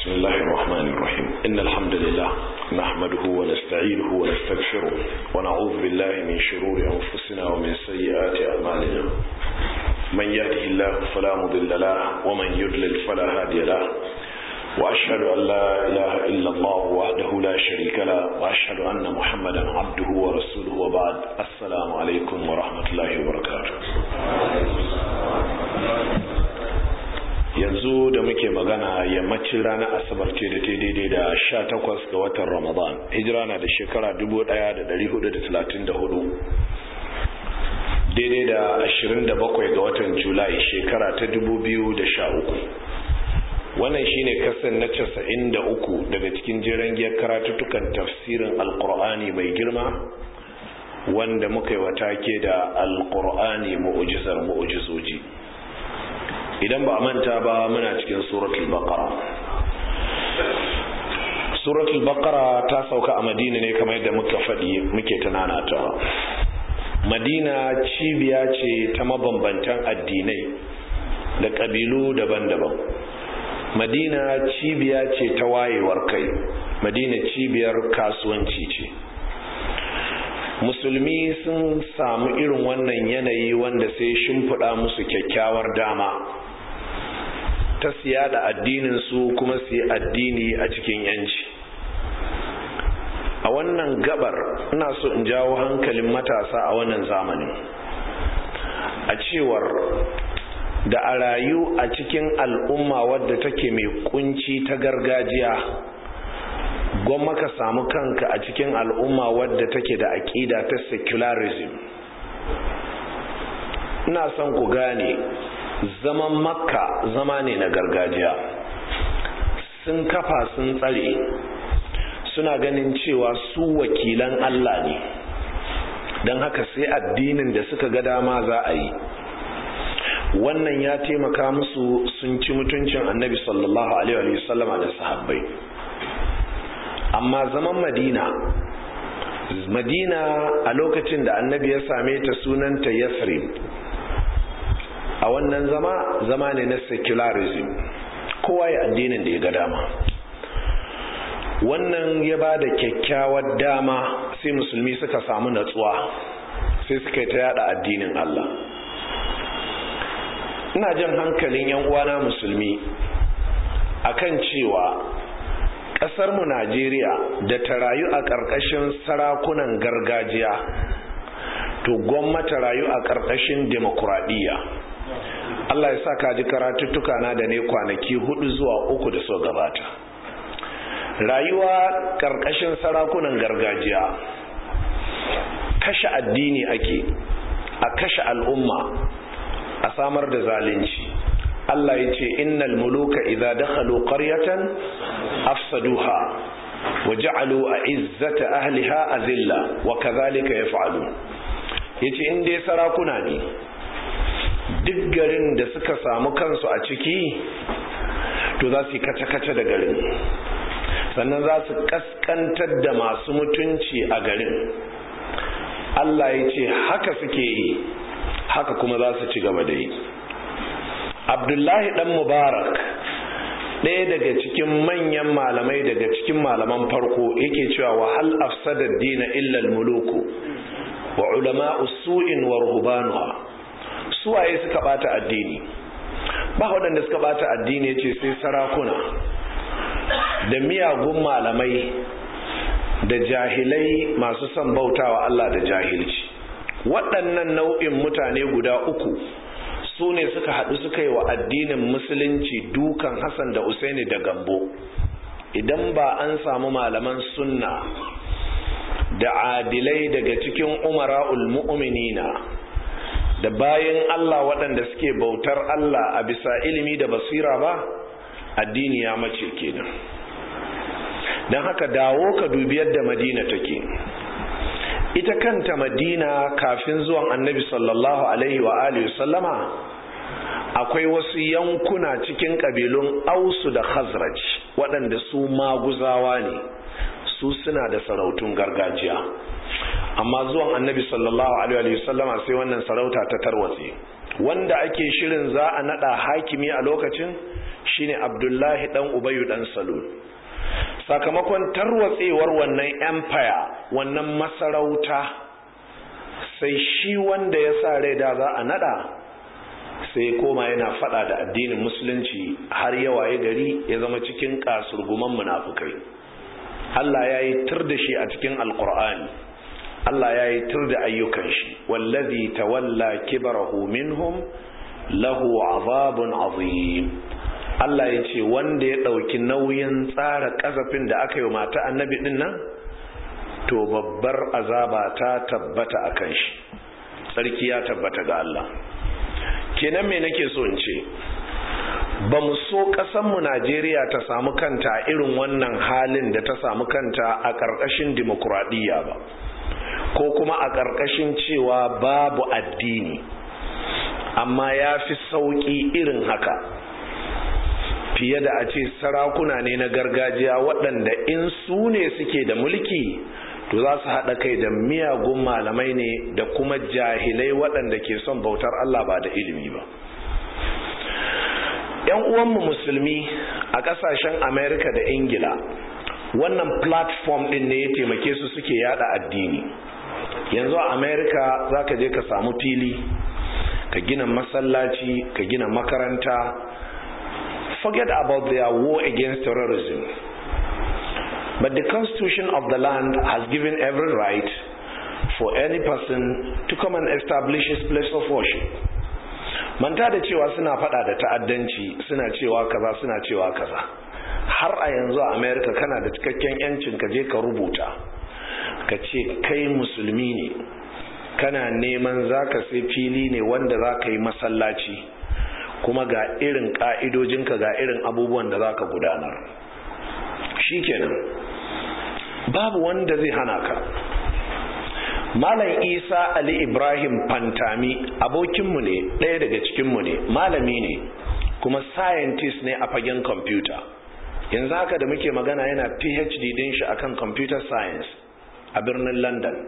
بسم الله الرحمن الرحيم إن الحمد لله نحمده ونستعينه ونستغفره ونعوذ بالله من شرور أنفسنا ومن سيئات أعمالنا من يهده الله فلا مضل له ومن يضلل فلا هادي له وأشهد أن لا إله إلا الله وحده لا شريك له وأشهد أن محمدا عبده ورسوله وبعد السلام عليكم ورحمة الله وبركاته yanzu da muke magana yammacin ranar asabar ce da ta daidai da sha takwas ga watan ramadan hijira na da shekara dubu da da da hudu talatin hudu, daidai da ashirin da bakwai ga watan julai shekara ta dubu biyu da sha uku. wannan shine kasan na casa'in da uku daga cikin jiran giyar karatuttukan tafsirin alkur'ani mai girma wanda muka yi wata ke da alkur'ani mu'ujizar mu'ujizoji idan ba manta ba muna cikin suratul baqara suratul baqara ta sauka a madina ne kamar yadda muka faɗi muke tunanatawa madina cibiya ce ta mabambantan addinai da ƙabilu daban-daban madina cibiya ce ta wayewar kai madina cibiyar kasuwanci ce musulmi sun samu irin wannan yanayi wanda sai shimfiɗa musu kyakkyawar dama ta siya da addinin su kuma su yi addini a cikin yanci a wannan gabar ina so in jawo hankalin matasa a wannan zamanin a cewar da a rayu a cikin al'umma wadda take mai kunci ta gargajiya gwamma ka samu kanka a cikin al'umma wadda take da aƙida ta secularism ina son ku gane zaman makka zama ne na gargajiya sun kafa sun tsare suna ganin cewa su wakilan Allah ne don haka sai addinin da suka ga dama za a yi wannan ya taimaka musu sun ci mutuncin annabi sallallahu alaihi wasallama da sahabbai amma zaman madina madina a lokacin da annabi ya same ta sunanta yasrib a wannan zama zama ne na secularism kowa ya addinin da ya ga dama wannan ya ba da kyakkyawar dama sai musulmi suka samu natsuwa sai suka yi ta yada addinin Allah ina jan hankalin yan uwana musulmi akan cewa ƙasarmu Najeriya da ta rayu a ƙarƙashin sarakunan gargajiya to gwamnati rayu a ƙarƙashin demokuraɗiyya Allah ya sa ka ji karatuttuka na da ne kwanaki hudu zuwa uku da so gabata rayuwa ƙarƙashin sarakunan gargajiya kashe addini ake a kashe al'umma a samar da zalunci Allah ya ce innal muluka idza dakhalu qaryatan afsaduha wa ja'alu a'izzata ahliha azilla wa kadhalika yaf'alun yace in dai sarakuna ne duk garin da suka samu kansu a ciki to za su yi kace-kace da garin sannan za su kaskantar da masu mutunci a garin Allah ya ce haka suke yi haka kuma za su ci gaba da yi abdullahi dan mubarak ɗaya daga cikin manyan malamai daga cikin malaman farko yake cewa wa hal afsada dina illa muluku wa ulama usu'in wa ruhbanuha suwaye suka bata addini ba waɗanda suka bata addini yace sai sarakuna da miyagun malamai da jahilai masu son bautawa Allah da jahilci waɗannan nau'in mutane guda uku su ne suka haɗu suka yi wa addinin musulunci dukan hassan da usaini da gambo idan ba an samu malaman sunna da adilai daga cikin umara'ul mu'minina da bayan Allah waɗanda suke bautar Allah a bisa ilimi da basira ba addini ya mace kenan don haka dawo ka dubi yadda madina take ita kanta madina kafin zuwan annabi sallallahu alaihi wa alihi sallama akwai wasu yankuna cikin kabilun ausu da khazraj waɗanda su maguzawa ne su suna da sarautun gargajiya amma zuwan annabi sallallahu alaihi wa sallama sai wannan sarauta ta tarwatse wanda ake shirin za a nada hakimi a lokacin shine abdullahi dan ubayu dan salul sakamakon tarwatsewar wannan empire wannan masarauta sai shi wanda ya sa rai da za a nada sai koma yana fada da addinin musulunci har yawa ya gari ya zama cikin kasurguman munafukai Allah ya yi tur da shi a cikin alkur'ani Allah ya yi tur da ayyukan shi wallazi tawalla kibarahu minhum lahu azabun azim Allah ya ce wanda ya ɗauki nauyin tsara ƙazafin da aka yi mata annabi ɗin nan to babbar azaba ta tabbata a kan shi sarki ya tabbata ga Allah kenan me nake so in ce ba mu so ƙasanmu Najeriya ta samu kanta a irin wannan halin da ta samu kanta a ƙarƙashin dimokuraɗiyya ba ko kuma a ƙarƙashin cewa babu addini amma ya fi sauƙi irin haka fiye da a ce sarakuna ne na gargajiya waɗanda in su ne suke da mulki to za su haɗa kai da miyagun malamai ne da kuma jahilai waɗanda ke son bautar Allah ba da ilimi ba ‘yan uwanmu musulmi a ƙasashen amerika da ingila wannan platform ɗin ne ya taimake su suke yada addini yanzu a amerika za ka je ka samu fili ka gina masallaci ka gina makaranta forget about their war against terrorism. But the constitution of the land has given every right for any person to come and establish his place of worship. Manta da cewa suna fada da ta'addanci suna cewa kaza suna cewa kaza. Har a yanzu a America kana da cikakken yancin ka je ka rubuta. Ka ce kai musulmi ne. Kana neman zaka sai fili ne wanda za ka yi masallaci. kuma ga irin ka'idojinka ga irin abubuwan da za ka gudanar shikenan babu wanda zai hana ka malam isa ali ibrahim fantami abokinmu ne ɗaya daga cikinmu ne malami ne kuma scientist ne a fagen kwamfuta yanzu haka da muke magana yana phd din shi akan computer science a birnin london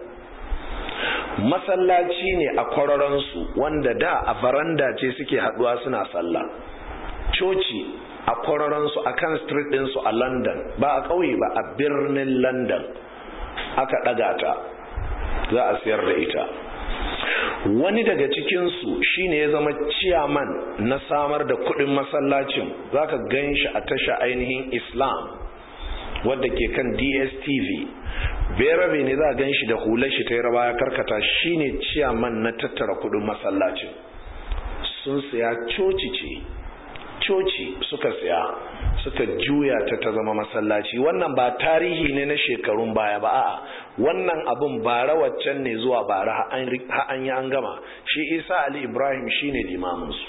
masallaci ne a kwararansu wanda da a faranda ce suke haduwa suna sallah coci a kwararansu a kan street ɗinsu a london ba a ƙauye ba a birnin london aka ɗaga ta za a siyar da ita wani daga cikinsu shine ya zama ciyaman na samar da kuɗin masallacin za ka gan shi a tasha ainihin islam wadda ke kan dstv berabe ne za a gan shi da hular shi ta yi raba ya karkata shine ciyaman na tattara kudin masallacin sun siya coci ce coci suka siya suka juya ta ta zama masallaci wannan ba tarihi ne na shekarun baya ba a'a wannan abun bara waccan ne zuwa bara ha an yi an gama shi isa ali ibrahim shine limaminsu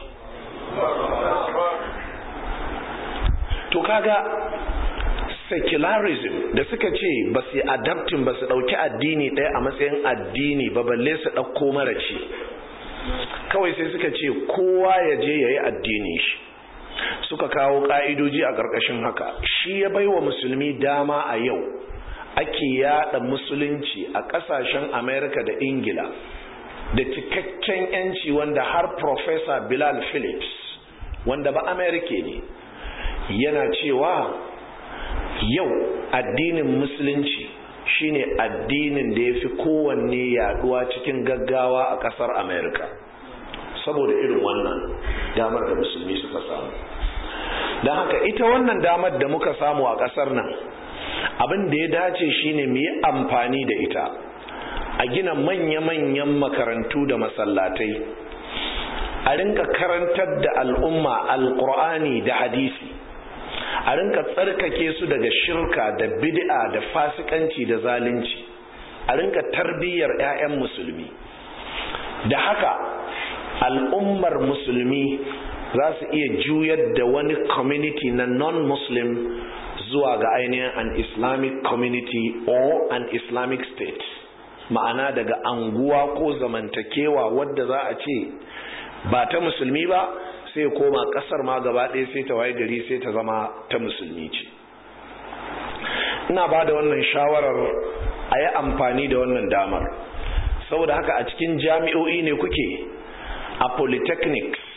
to kaga secularism da suka ce ba su adaptin ba su ɗauki addini ɗaya a matsayin addini ba balle su ɗauko mara ce kawai sai suka ce kowa ya je ya yi addini shi suka kawo ƙa'idoji a ƙarƙashin haka shi ya bai wa musulmi dama a yau ake yada musulunci a ƙasashen amerika da ingila da cikakken yanci wanda har Professor bilal phillips wanda ba amerika ne yana cewa yau addinin musulunci shine addinin da ya fi kowanne yaduwa cikin gaggawa a kasar america saboda irin wannan damar da musulmi suka samu don haka ita wannan damar da muka samu a kasar nan abin da ya dace shine mu yi amfani da ita a gina manya-manyan makarantu da masallatai a rinka karantar da al'umma alkur'ani da hadisi a rinka tsarkake su daga shirka da bid'a da fasikanci da zalunci a rinka tarbiyyar 'ya'yan musulmi da haka al'ummar musulmi za su iya juyar da wani community na non-muslim zuwa ga ainihin an islamic community or an islamic state ma'ana daga anguwa ko zamantakewa wadda za a ce ba ta musulmi ba sai koma kasar ma gaba ɗaya sai ta waye gari sai ta zama ta musulmi ce ina ba da wannan shawarar a yi amfani da wannan damar saboda haka a cikin jami'o'i ne kuke a polytechnics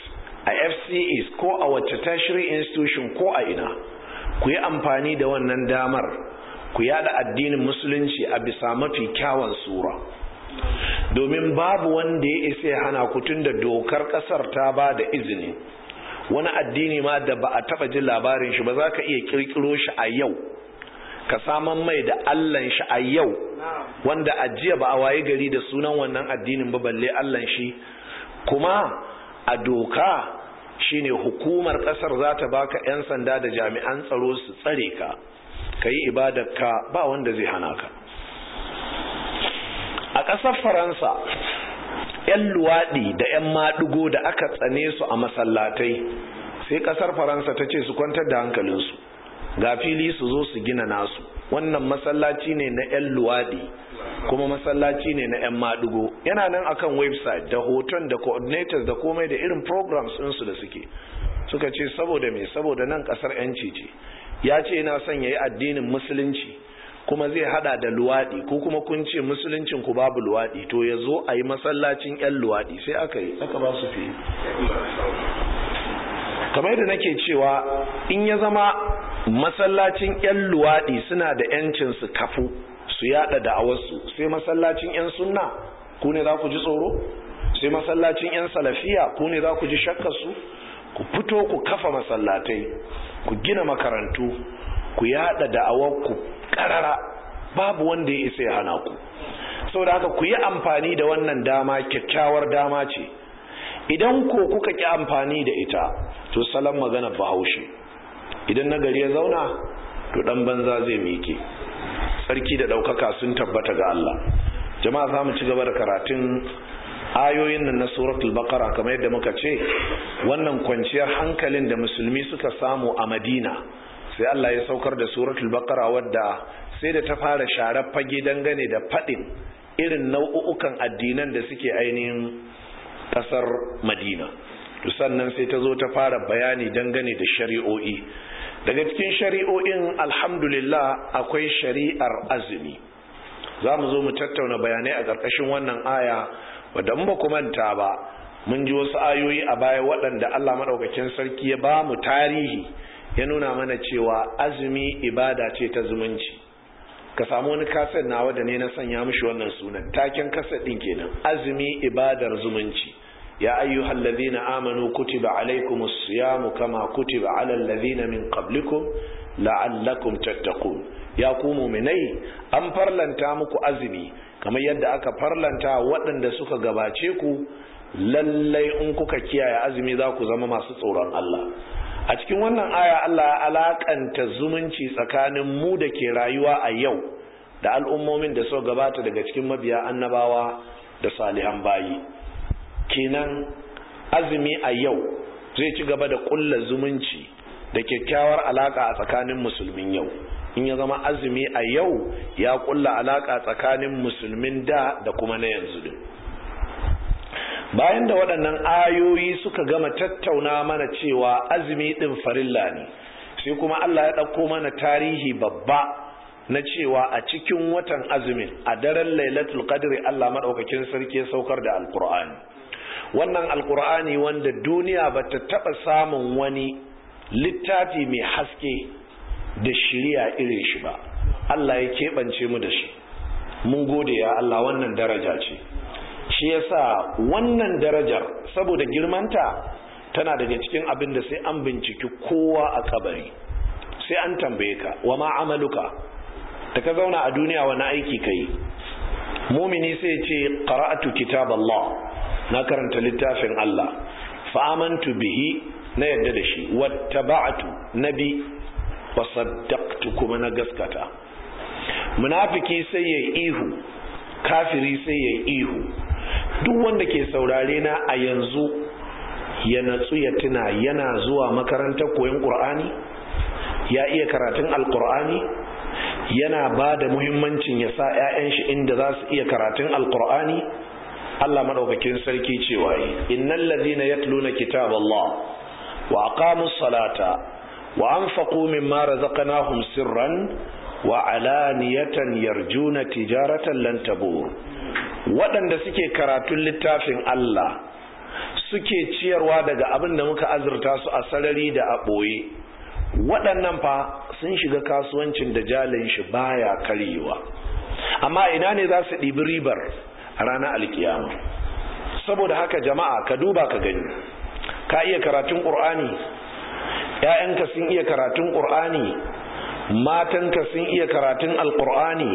a fcs ko a wacce tertiary institution ko a ina ku yi amfani da wannan damar ku yada addinin musulunci a bisa mafi kyawun sura domin babu wanda ya isa ya hana ku tun da dokar kasar ta ba da izini wani addini ma da ba a taba jin labarin shi ba za ka iya kirkiro shi a yau ka saman mai da allan shi a yau wanda a jiya ba a waye gari da sunan wannan addinin ba balle allan shi kuma a doka shine hukumar kasar za ta baka 'yan sanda da jami'an tsaro su tsare ka ka yi ibadarka ba wanda zai hana ka a ƙasar faransa 'yan luwaɗi da 'yan maɗigo da aka tsane su a masallatai sai ƙasar faransa ta ce su kwantar da hankalinsu ga fili su zo su gina nasu wannan masallaci ne na 'yan luwaɗi kuma masallaci ne na 'yan maɗigo yana nan akan website da hoton da coordinators da komai da irin programs ɗinsu da suke suka ce saboda me saboda nan ƙasar 'yanci ce ya ce yana son ya yi addinin musulunci kuma zai hada da luwaɗi ko kuma kun ce musuluncin ku babu luwaɗi to ya zo a yi masallacin 'yan luwaɗi sai aka yi aka ba su fi kamar yadda nake cewa in ya zama masallacin 'yan luwaɗi suna da 'yancin su kafu su yada da'awarsu sai masallacin 'yan sunna ku ne za ku ji tsoro sai masallacin 'yan salafiya ku ne za ku ji shakkarsu ku fito ku kafa masallatai ku gina makarantu ku yada da'awarku karara babu wanda ya isa ya hana ku saboda haka ku yi amfani da wannan dama kyakkyawar dama ce idan ko kuka ki amfani da ita to salon magana bahaushe idan nagari ya zauna to dan banza zai miƙe sarki da ɗaukaka sun tabbata ga Allah jama'a za mu ci gaba da karatun ayoyin nan na suratul baqara kamar yadda muka ce wannan kwanciyar hankalin da musulmi suka samu a madina sai Allah ya saukar da suratul baqara wadda sai da ta fara sharar fage dangane da fadin irin nau'ukan addinan da suke ainihin kasar madina to sannan sai ta zo ta fara bayani dangane da shari'o'i daga cikin shari'o'in alhamdulillah akwai shari'ar azumi za mu zo mu tattauna bayanai a ƙarƙashin wannan aya wadda ba ku manta ba mun ji wasu ayoyi a baya waɗanda Allah maɗaukakin sarki ya ba mu tarihi ya nuna mana cewa azumi ibada ce ta zumunci ka samu wani kaset nawa da ne na sanya mishi wannan sunan taken kaset ɗin kenan azumi ibadar zumunci ya ayyuhal ladhina amanu kutiba alaykumus siyamu kama kutiba alal ladhina min qablikum la'allakum tattaqun ya ku mu'minai an farlanta muku azumi kamar yadda aka farlanta waɗanda suka gabace ku lallai in kuka kiyaye azumi za ku zama masu tsoron Allah a cikin wannan aya Allah ya alakanta zumunci tsakanin mu da ke rayuwa a yau da al'ummomin da suka gabata daga cikin mabiya annabawa da salihan bayi kenan azumi a yau zai ci gaba da kulla zumunci da kyakkyawar alaka a tsakanin musulmin yau in ya zama azumi a yau ya kulla alaka tsakanin musulmin da da kuma na yanzu din bayan da waɗannan ayoyi suka gama tattauna mana cewa azumi ɗin farilla ne sai kuma Allah ya ɗauko mana tarihi babba na cewa a cikin watan azumin a daren lailatul qadri Allah maɗaukakin sarki ya saukar da alkur'ani wannan alkur'ani wanda duniya ba ta taɓa samun wani littafi mai haske da shirya irin shi ba Allah ya keɓance mu da shi mun gode ya Allah wannan daraja ce shi yasa wannan darajar saboda girmanta tana daga cikin abin da sai an binciki kowa a kabari sai an tambaye ka wa ma amaluka da ka zauna a duniya wani aiki kai mumini sai ce qara'atu kitab Allah na karanta littafin Allah fa amantu bihi na yadda da shi wattaba'tu nabi wa saddaqtu kuma na gaskata munafiki sai yayi ihu kafiri sai yayi ihu duk wanda ke saurare na a yanzu ya natsu ya tuna yana zuwa makarantar koyon ƙur'ani ya iya karatun alƙur'ani yana ba da muhimmancin ya sa 'ya'yan shi inda za su iya karatun alƙur'ani Allah maɗaukakin sarki cewa yi innal ladhina yatluna kitaballah wa aqamus salata wa anfaqu mimma razaqnahum sirran wa alaniyatan yarjuna tijaratan lan tabur waɗanda suke karatun littafin Allah suke ciyarwa daga abin da muka azurta su a sarari da a ɓoye waɗannan fa sun shiga kasuwancin da jalin shi baya karyewa amma ina ne za su ɗibi ribar a ranar alkiyama saboda haka jama'a ka duba ka gani ka iya karatun ƙur'ani ‘ya'yanka sun iya karatun ƙur'ani matanka sun iya karatun alƙur'ani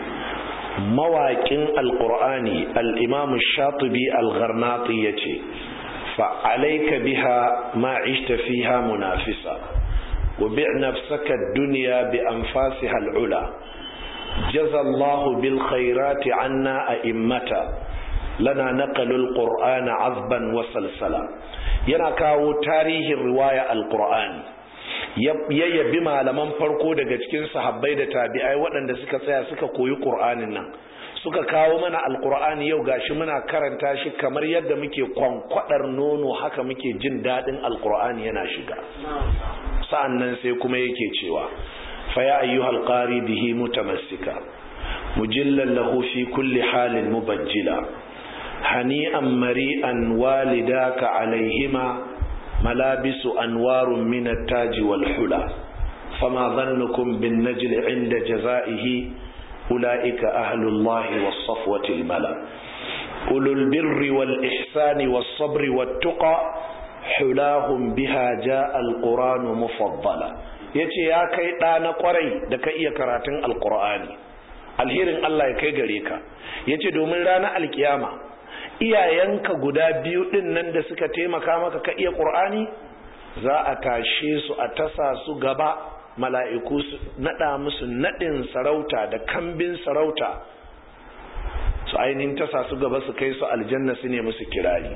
mawaƙin alƙur'ani al'imamu shatubi al-gharnati ya ce fa'alaika biha ma'ishta fiha munafisa wa bi nafsaka duniya bi anfasiha al'ula jazallahu bil khairati anna a immata lana naqalul qur'ana azban wa salsala yana kawo tarihin riwaya alqur'ani ya yabi malaman farko daga cikin sahabbai da tabi'ai waɗanda suka tsaya suka koyi qur'anin nan suka kawo mana alqur'ani yau gashi muna karanta shi kamar yadda muke kwankwadar nono haka muke jin daɗin alqur'ani yana shiga sa'annan sai kuma yake cewa fa ya ayyuhal qari bihi mutamassika mujillan lahu fi kulli halin mubajjila هنيئا مريئا والداك عليهما ملابس أنوار من التاج والحلى فما ظنكم بالنجل عند جزائه أولئك أهل الله والصفوة الملا أولو البر والإحسان والصبر والتقى حلاهم بها جاء القرآن مفضلا yace ya kai ɗa na ƙwarai da ka iya karatun alƙur'ani alherin Allah ya kai gare ka yace domin ranar alkiyama iyayenka guda biyu din nan da suka taimaka maka ka iya ƙur'ani za a tashe su a tasa su gaba mala'iku su naɗa musu naɗin sarauta da kambin sarauta su ainihin tasa su gaba su kai su aljanna su ne musu kirari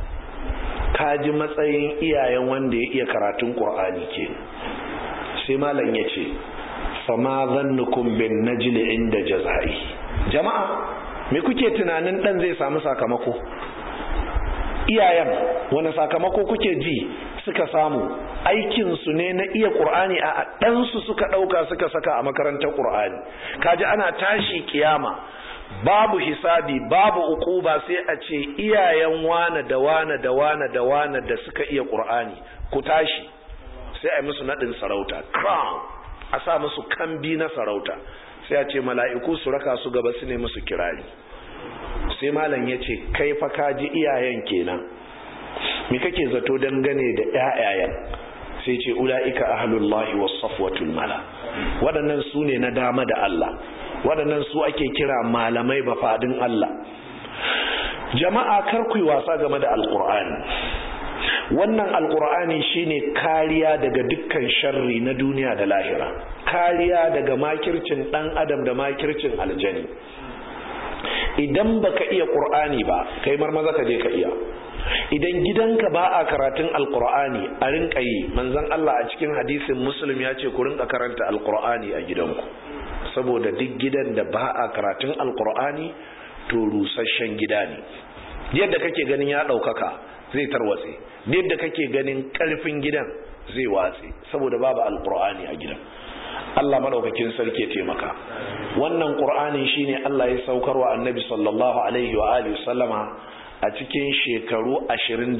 ka ji matsayin iyayen wanda ya iya karatun ƙur'ani ke sai malam ya ce fama zannukum bin najli inda jazai jama'a me kuke tunanin dan zai samu sakamako iyayen wani sakamako kuke ji suka samu aikinsu ne na iya ƙur'ani a ɗansu suka ɗauka suka saka a makarantar ƙur'ani kaji ana tashi kiyama babu hisabi babu ukuba sai a ce iyayen wane da wane da wane da wane da suka iya ƙur'ani ku tashi sai a yi musu naɗin sarauta crown a sa musu kambi na sarauta sai a ce mala'iku su raka su gaba su ne musu kirari sai malam ya ce kai fa ka ji iyayen kenan me kake zato dangane da ƴaƴayen sai ce ula'ika ahlullahi was safwatul mala waɗannan su ne na dama da Allah waɗannan su ake kira malamai ba fadin Allah jama'a kar ku yi wasa game da alqur'ani wannan alkur'ani shine kariya daga dukkan sharri na duniya da lahira kariya daga makircin dan adam da makircin aljani idan baka iya qur'ani ba kai marmaza ka je ka iya idan gidanka ba a karatun alkur'ani a rinka yi manzon Allah a cikin hadisin muslim ya ce ku rinka karanta alkur'ani a gidanku saboda duk gidan da ba a karatun alkur'ani to rusasshen gida ne yadda kake ganin ya ɗaukaka zai tarwatse yadda kake ganin karfin gidan zai watse saboda babu alqur'ani a gidan Allah madaukakin sarki ya taimaka wannan qur'ani shine Allah ya saukarwa annabi sallallahu alaihi wa alihi sallama a cikin shekaru 27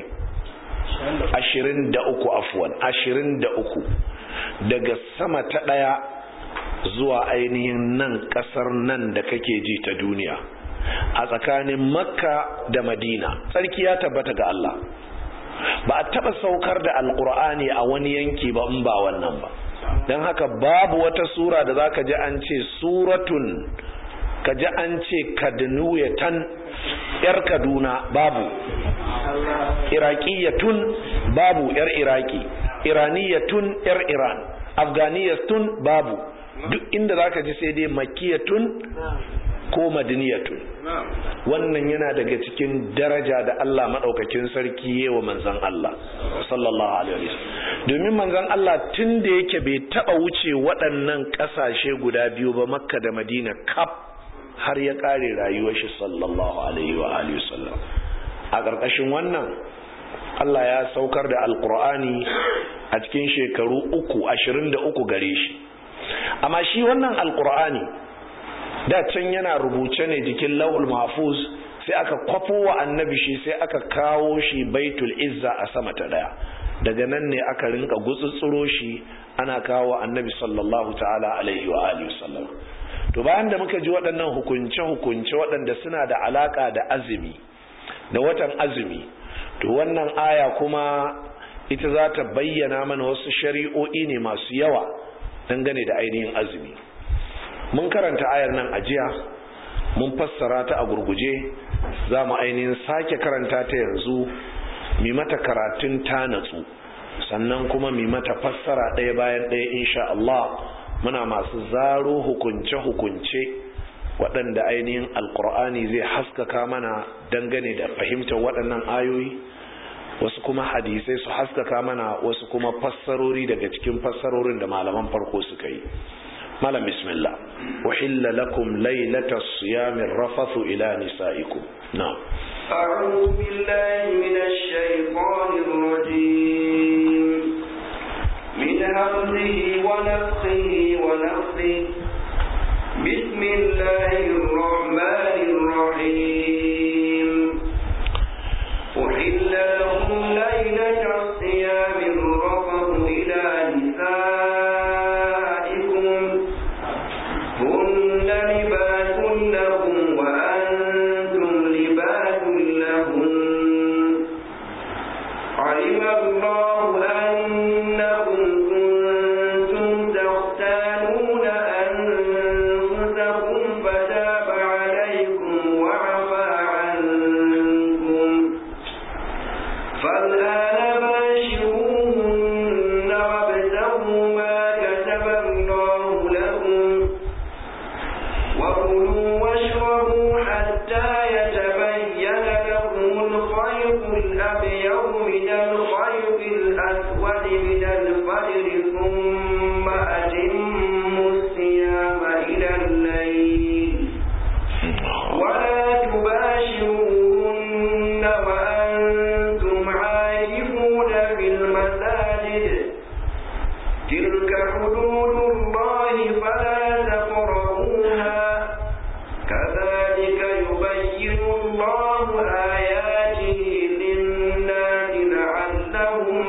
23 afwan 23 daga sama ta daya zuwa ainihin nan kasar nan da kake ji ta duniya a tsakanin makka da madina tsarki ya tabbata ga Allah ba a taba saukar da alkur'ani a wani yanki ba in ba wannan ba don haka babu wata sura da za ka ji an ce suratun ka ji an ce kadnuyatan yar kaduna babu iraqiyatun babu yar iraki iraniyatun yar iran afganiyatun babu duk inda za ka ji sai dai makiyatun ko madaniyatun wannan yana daga cikin daraja da Allah maɗaukakin sarki wa manzan Allah sallallahu alaihi wasallam domin manzan Allah tun da yake bai taɓa wuce waɗannan ƙasashe guda biyu ba makka da madina kaf har ya ƙare rayuwar shi sallallahu alaihi wa alihi wasallam a ƙarƙashin wannan Allah ya saukar da alƙur'ani a cikin shekaru uku ashirin da uku gare shi amma shi wannan alƙur'ani da can yana rubuce ne jikin lauhul mahfuz sai aka kwafo wa annabi shi sai aka kawo shi baitul izza a sama ta daya daga nan ne aka rinka gutsutsuro shi ana kawo annabi sallallahu ta'ala alaihi wa alihi wasallam to bayan da muka ji waɗannan hukunce hukunce waɗanda suna da alaka da azumi da watan azumi to wannan aya kuma ita za ta bayyana mana wasu shari'o'i ne masu yawa dangane da ainihin azumi mun karanta ayar nan a jiya mun fassara ta a gurguje za mu ainihin sake karanta ta yanzu mi mata karatun ta natsu sannan kuma mi mata fassara ɗaya bayan ɗaya insha Allah muna masu zaro hukunce-hukunce waɗanda ainihin alkur'ani zai haskaka mana dangane da fahimtar waɗannan ayoyi wasu kuma hadisai su haskaka mana wasu kuma fassarori daga cikin fassarorin da malaman farko suka yi malam bismillah uhilla lakum laylatas siyamir rafathu ila nisaikum na'am أعوذ بالله من الشيطان الرجيم من همزه ونفخه ونفخه بسم الله الرحمن الرحيم أحل لكم ليلة الصيام الرفض إلى نسائكم هن لباس لكم وأنتم لباس لهم علم الله أنكم كنتم تختانون أنفسكم فتاب عليكم وعفى عنكم فالآن باشروهن وابتغوا ما كتب الله لكم وكلوا واشربوا حتى يتبين لكم الخيط الأبيض من الخيط الأسود من الفجر ثم أتموا الصيام إلى الليل ولا تباشروهن وأنتم عاكفون في المساجد تلك حدود الله فلا تقربوها كذلك يبين الله آياته للناس لعلهم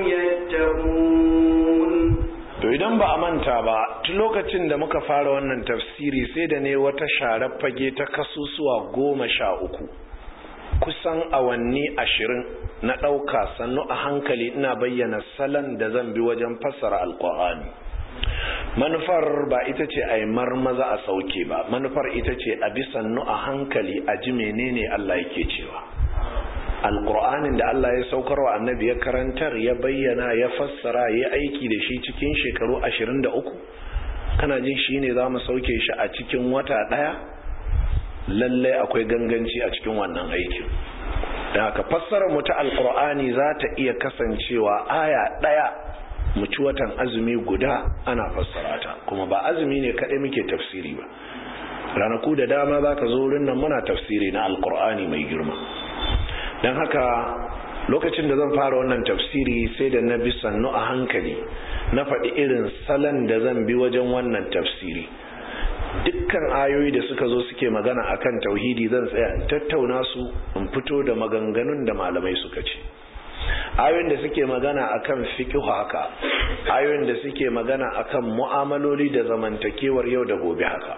يتقون to idan ba a manta ba tun lokacin da muka fara wannan tafsiri sai da ne wata sharar fage ta kasusuwa goma sha uku kusan awanni ashirin na ɗauka sannu a hankali ina bayyana salon da zan bi wajen fassara alkur'ani manufar ba ita ce a yi marmaza a sauke ba manufar ita ce a bi sannu a hankali a ji menene Allah yake cewa alkur'anin da Allah ya saukar wa annabi ya karantar ya bayyana ya fassara ya aiki da shi cikin shekaru 23 kana jin shi ne za mu sauke shi a cikin wata ɗaya lallai akwai ganganci a cikin wannan aikin da haka fassarar mu ta alkur'ani za ta iya kasancewa aya ɗaya mu ci watan azumi guda ana fassara ta kuma ba azumi ne kaɗai muke tafsiri ba ranaku da dama za ka zo wurin nan muna tafsiri na alkur'ani mai girma don haka lokacin da zan fara wannan tafsiri sai da na bi sannu a hankali na faɗi irin salon da zan bi wajen wannan tafsiri dukkan ayoyi da suka zo suke magana akan tauhidi zan tsaya in tattauna su in fito da maganganun da malamai suka ce ayoyin da suke magana akan fiqh haka ayoyin da suke magana akan mu'amaloli da zamantakewar yau da gobe haka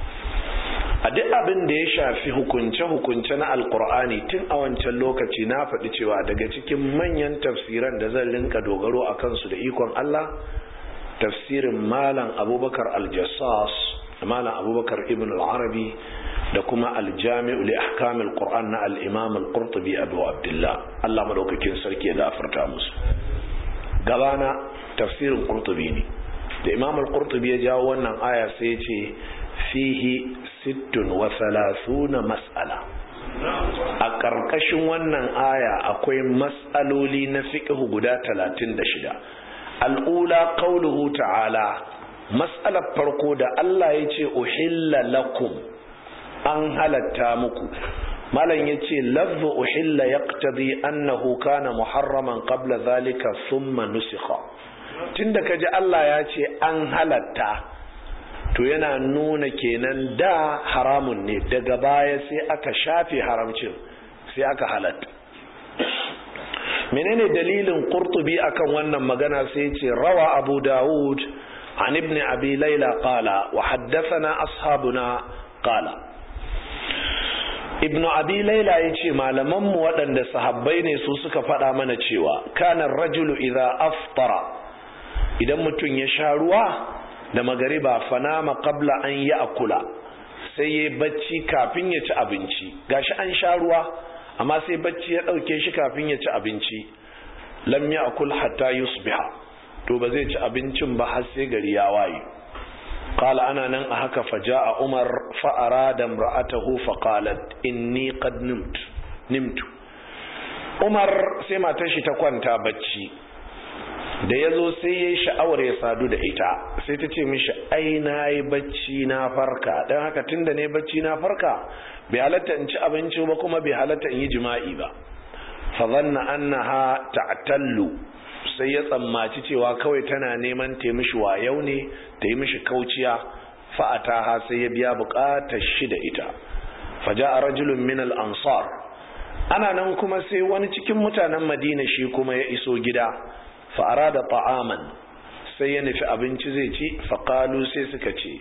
a duk abin da ya shafi hukunce-hukunce na alkur'ani tun a wancan lokaci na faɗi cewa daga cikin manyan tafsiran da zan rinka dogaro a kansu da ikon Allah tafsirin malam abubakar aljassas malam abubakar ibn al-arabi da kuma aljami'u li ahkamil qur'an na al-imam al-qurtubi abu abdullah Allah madaukakin sarki ya gafarta musu gabana tafsirin qurtubi ne da imam al-qurtubi ya jawo wannan aya sai ya ce fihi sittun wa salasuna mas'ala a ƙarƙashin wannan aya akwai mas'aloli na fiqhu guda talatin da shida al'ula qauluhu ta'ala mas'alar farko da Allah ya ce uhilla lakum an halatta muku malam ya ce lafzu uhilla yaqtadi annahu kana muharraman qabla zalika thumma nusikha tunda kaji Allah ya ce an halatta to yana nuna kenan da haramun ne daga baya sai aka shafe haramcin sai aka halatta menene dalilin qurtubi akan wannan magana sai ce rawa abu dawud an ibn abi laila qala wa haddathana ashabuna qala ibn abi laila yace malaman mu waɗanda sahabbai ne su suka faɗa mana cewa kana rajulu idza aftara idan mutum ya sha ruwa da magariba fanama qabla an ya'kula sai yayi bacci kafin ya ci abinci gashi an sha ruwa amma sai bacci ya ɗauke shi kafin ya ci abinci lam ya akul hatta yusbiha to ba zai ci abincin ba har sai gari ya waye qala ana nan a haka faja'a umar fa arada imra'atahu fa qalat inni qad nimtu nimtu umar sai matar shi ta kwanta bacci da yazo sai yayi sha'awar ya sadu da ita sai ta ce mishi ai nayi bacci na farka dan haka tunda ne bacci na farka bai halatta in ci abinci ba kuma bai halatta in yi jima'i ba fa zanna annaha ta'tallu sai ya tsammaci cewa kawai tana neman ta mishi wayau ne ta yi mishi kauciya fa ataha sai ya biya bukatar shi da ita fa ja'a rajulun min al-ansar ana nan kuma sai wani cikin mutanen Madina shi kuma ya iso gida fa arada ta'aman sai ya nufi abinci zai ci fa qalu sai suka ce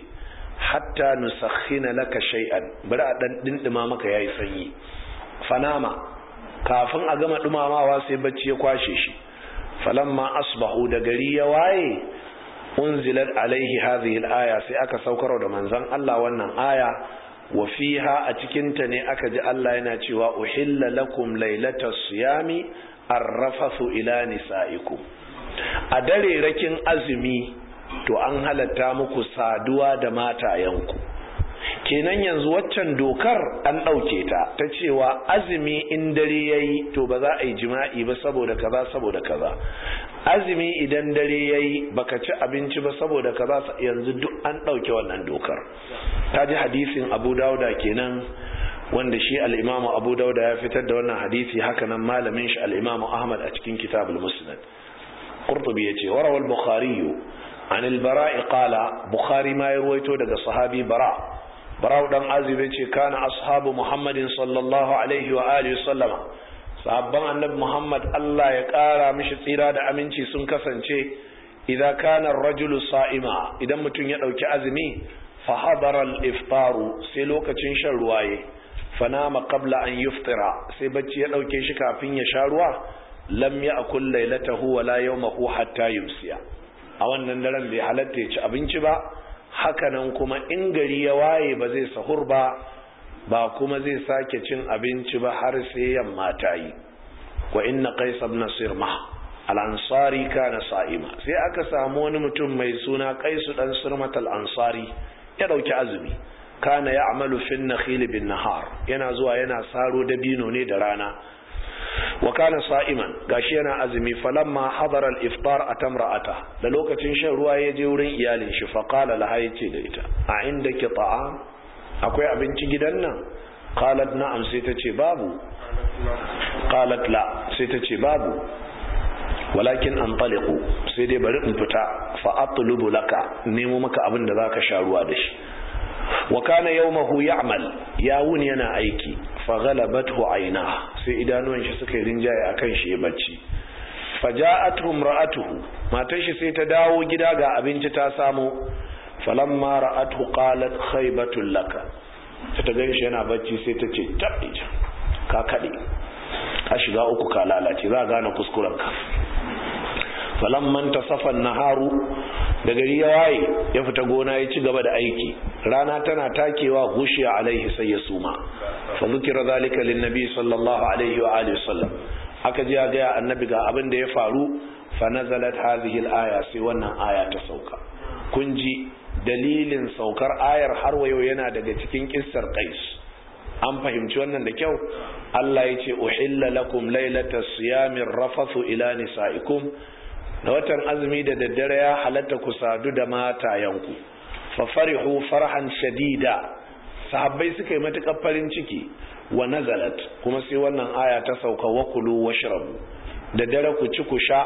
hatta nusakhina laka shay'an bari a dan dindima maka yayi sanyi fanama kafin a gama dumamawa sai bacci ya kwashe shi falamma asbahu da gari ya waye unzilat alaihi hadhihi alaya sai aka saukar da manzon Allah wannan aya wa fiha a cikin ta ne aka ji Allah yana cewa uhilla lakum lailatas siyami arrafathu ila nisaikum a dare rakin azumi to an halatta muku saduwa da matayenku kenan yanzu waccan dokar an ɗauke ta ta cewa azumi in dare ya yi to ba za a yi jima'i ba saboda kaza saboda kaza azumi idan dare ya yi baka ci abinci ba saboda kaza yanzu duk an ɗauke wannan dokar ta ji hadisin abu dauda kenan wanda shi al'imamu abu dauda ya fitar da wannan hadisi hakanan malamin shi al'imamu ahmad a cikin kitabul musnad qurtubi yace warawal bukhari عن البراء قال بخاري ما يرويته daga sahabi bara bara dan azib yace kana ashabu muhammadin sallallahu alaihi wa alihi sallama sahabban annabi muhammad Allah ya kara mishi tsira da aminci sun kasance idan kana ar-rajulu sa'ima idan mutum ya dauki azumi fa hadara al-iftaru sai lokacin shan ruwaye fanama qabla an yuftira sai bacci ya dauke shi kafin ya sha ruwa lam ya'kul laylatahu wala yawmahu hatta yumsiya a wannan daren bai halatta ya ci abinci ba hakanan kuma in gari ya waye ba zai sahur ba ba kuma zai sake cin abinci ba har sai yamma ta yi wa inna qais ibn sirma al-ansari kana sa'ima sai aka samu wani mutum mai suna qais dan sirmat al-ansari ya dauki azumi kana ya'malu fi an-nakhil bin nahar yana zuwa yana saro dabino ne da rana wa kana sa'iman gashi yana azumi falamma hadara al-iftar atamra'ata da lokacin shan ruwa ya je wurin iyalin shi fa qala laha yace da ita a indaki ta'am akwai abinci gidan nan qalat na'am sai ta ce babu qalat la sai ta ce babu walakin antaliqu sai dai bari in fita fa atlubu laka nemo maka abin da zaka sha ruwa da shi wa kana yawmahu ya'mal ya wuni yana aiki fa ghalabathu ayna sai idanuwan shi suka yi rinjaye akan shi ya bacci faja'atuhu imra'atuhu matar shi sai ta dawo gida ga abinci ta samu falamma ra'atuhu qalat khaybatul laka ta gan shi yana bacci sai ta ce tabbija ka kade ka shiga uku ka lalace za gane kuskuren ka falamman tasafan naharu da gari ya waye ya fita gona ya ci gaba da aiki rana tana takewa gushiya alaihi sai ya suma fa zikira zalika lin nabi sallallahu alaihi wa alihi sallam aka ji ga annabi ga abin da ya faru fa nazalat hadhihi al-aya sai wannan aya ta sauka kun ji dalilin saukar ayar har wayo yana daga cikin kissar qais an fahimci wannan da kyau Allah ya ce uhilla lakum lailatas siyamir rafathu ila nisaikum da watan azumi da daddare ya halatta ku sadu da matayenku fa farihu farhan shadida sahabbai suka yi matukar farin ciki wa nazalat kuma sai wannan aya ta sauka wa kulu washrabu da dare ku ci ku sha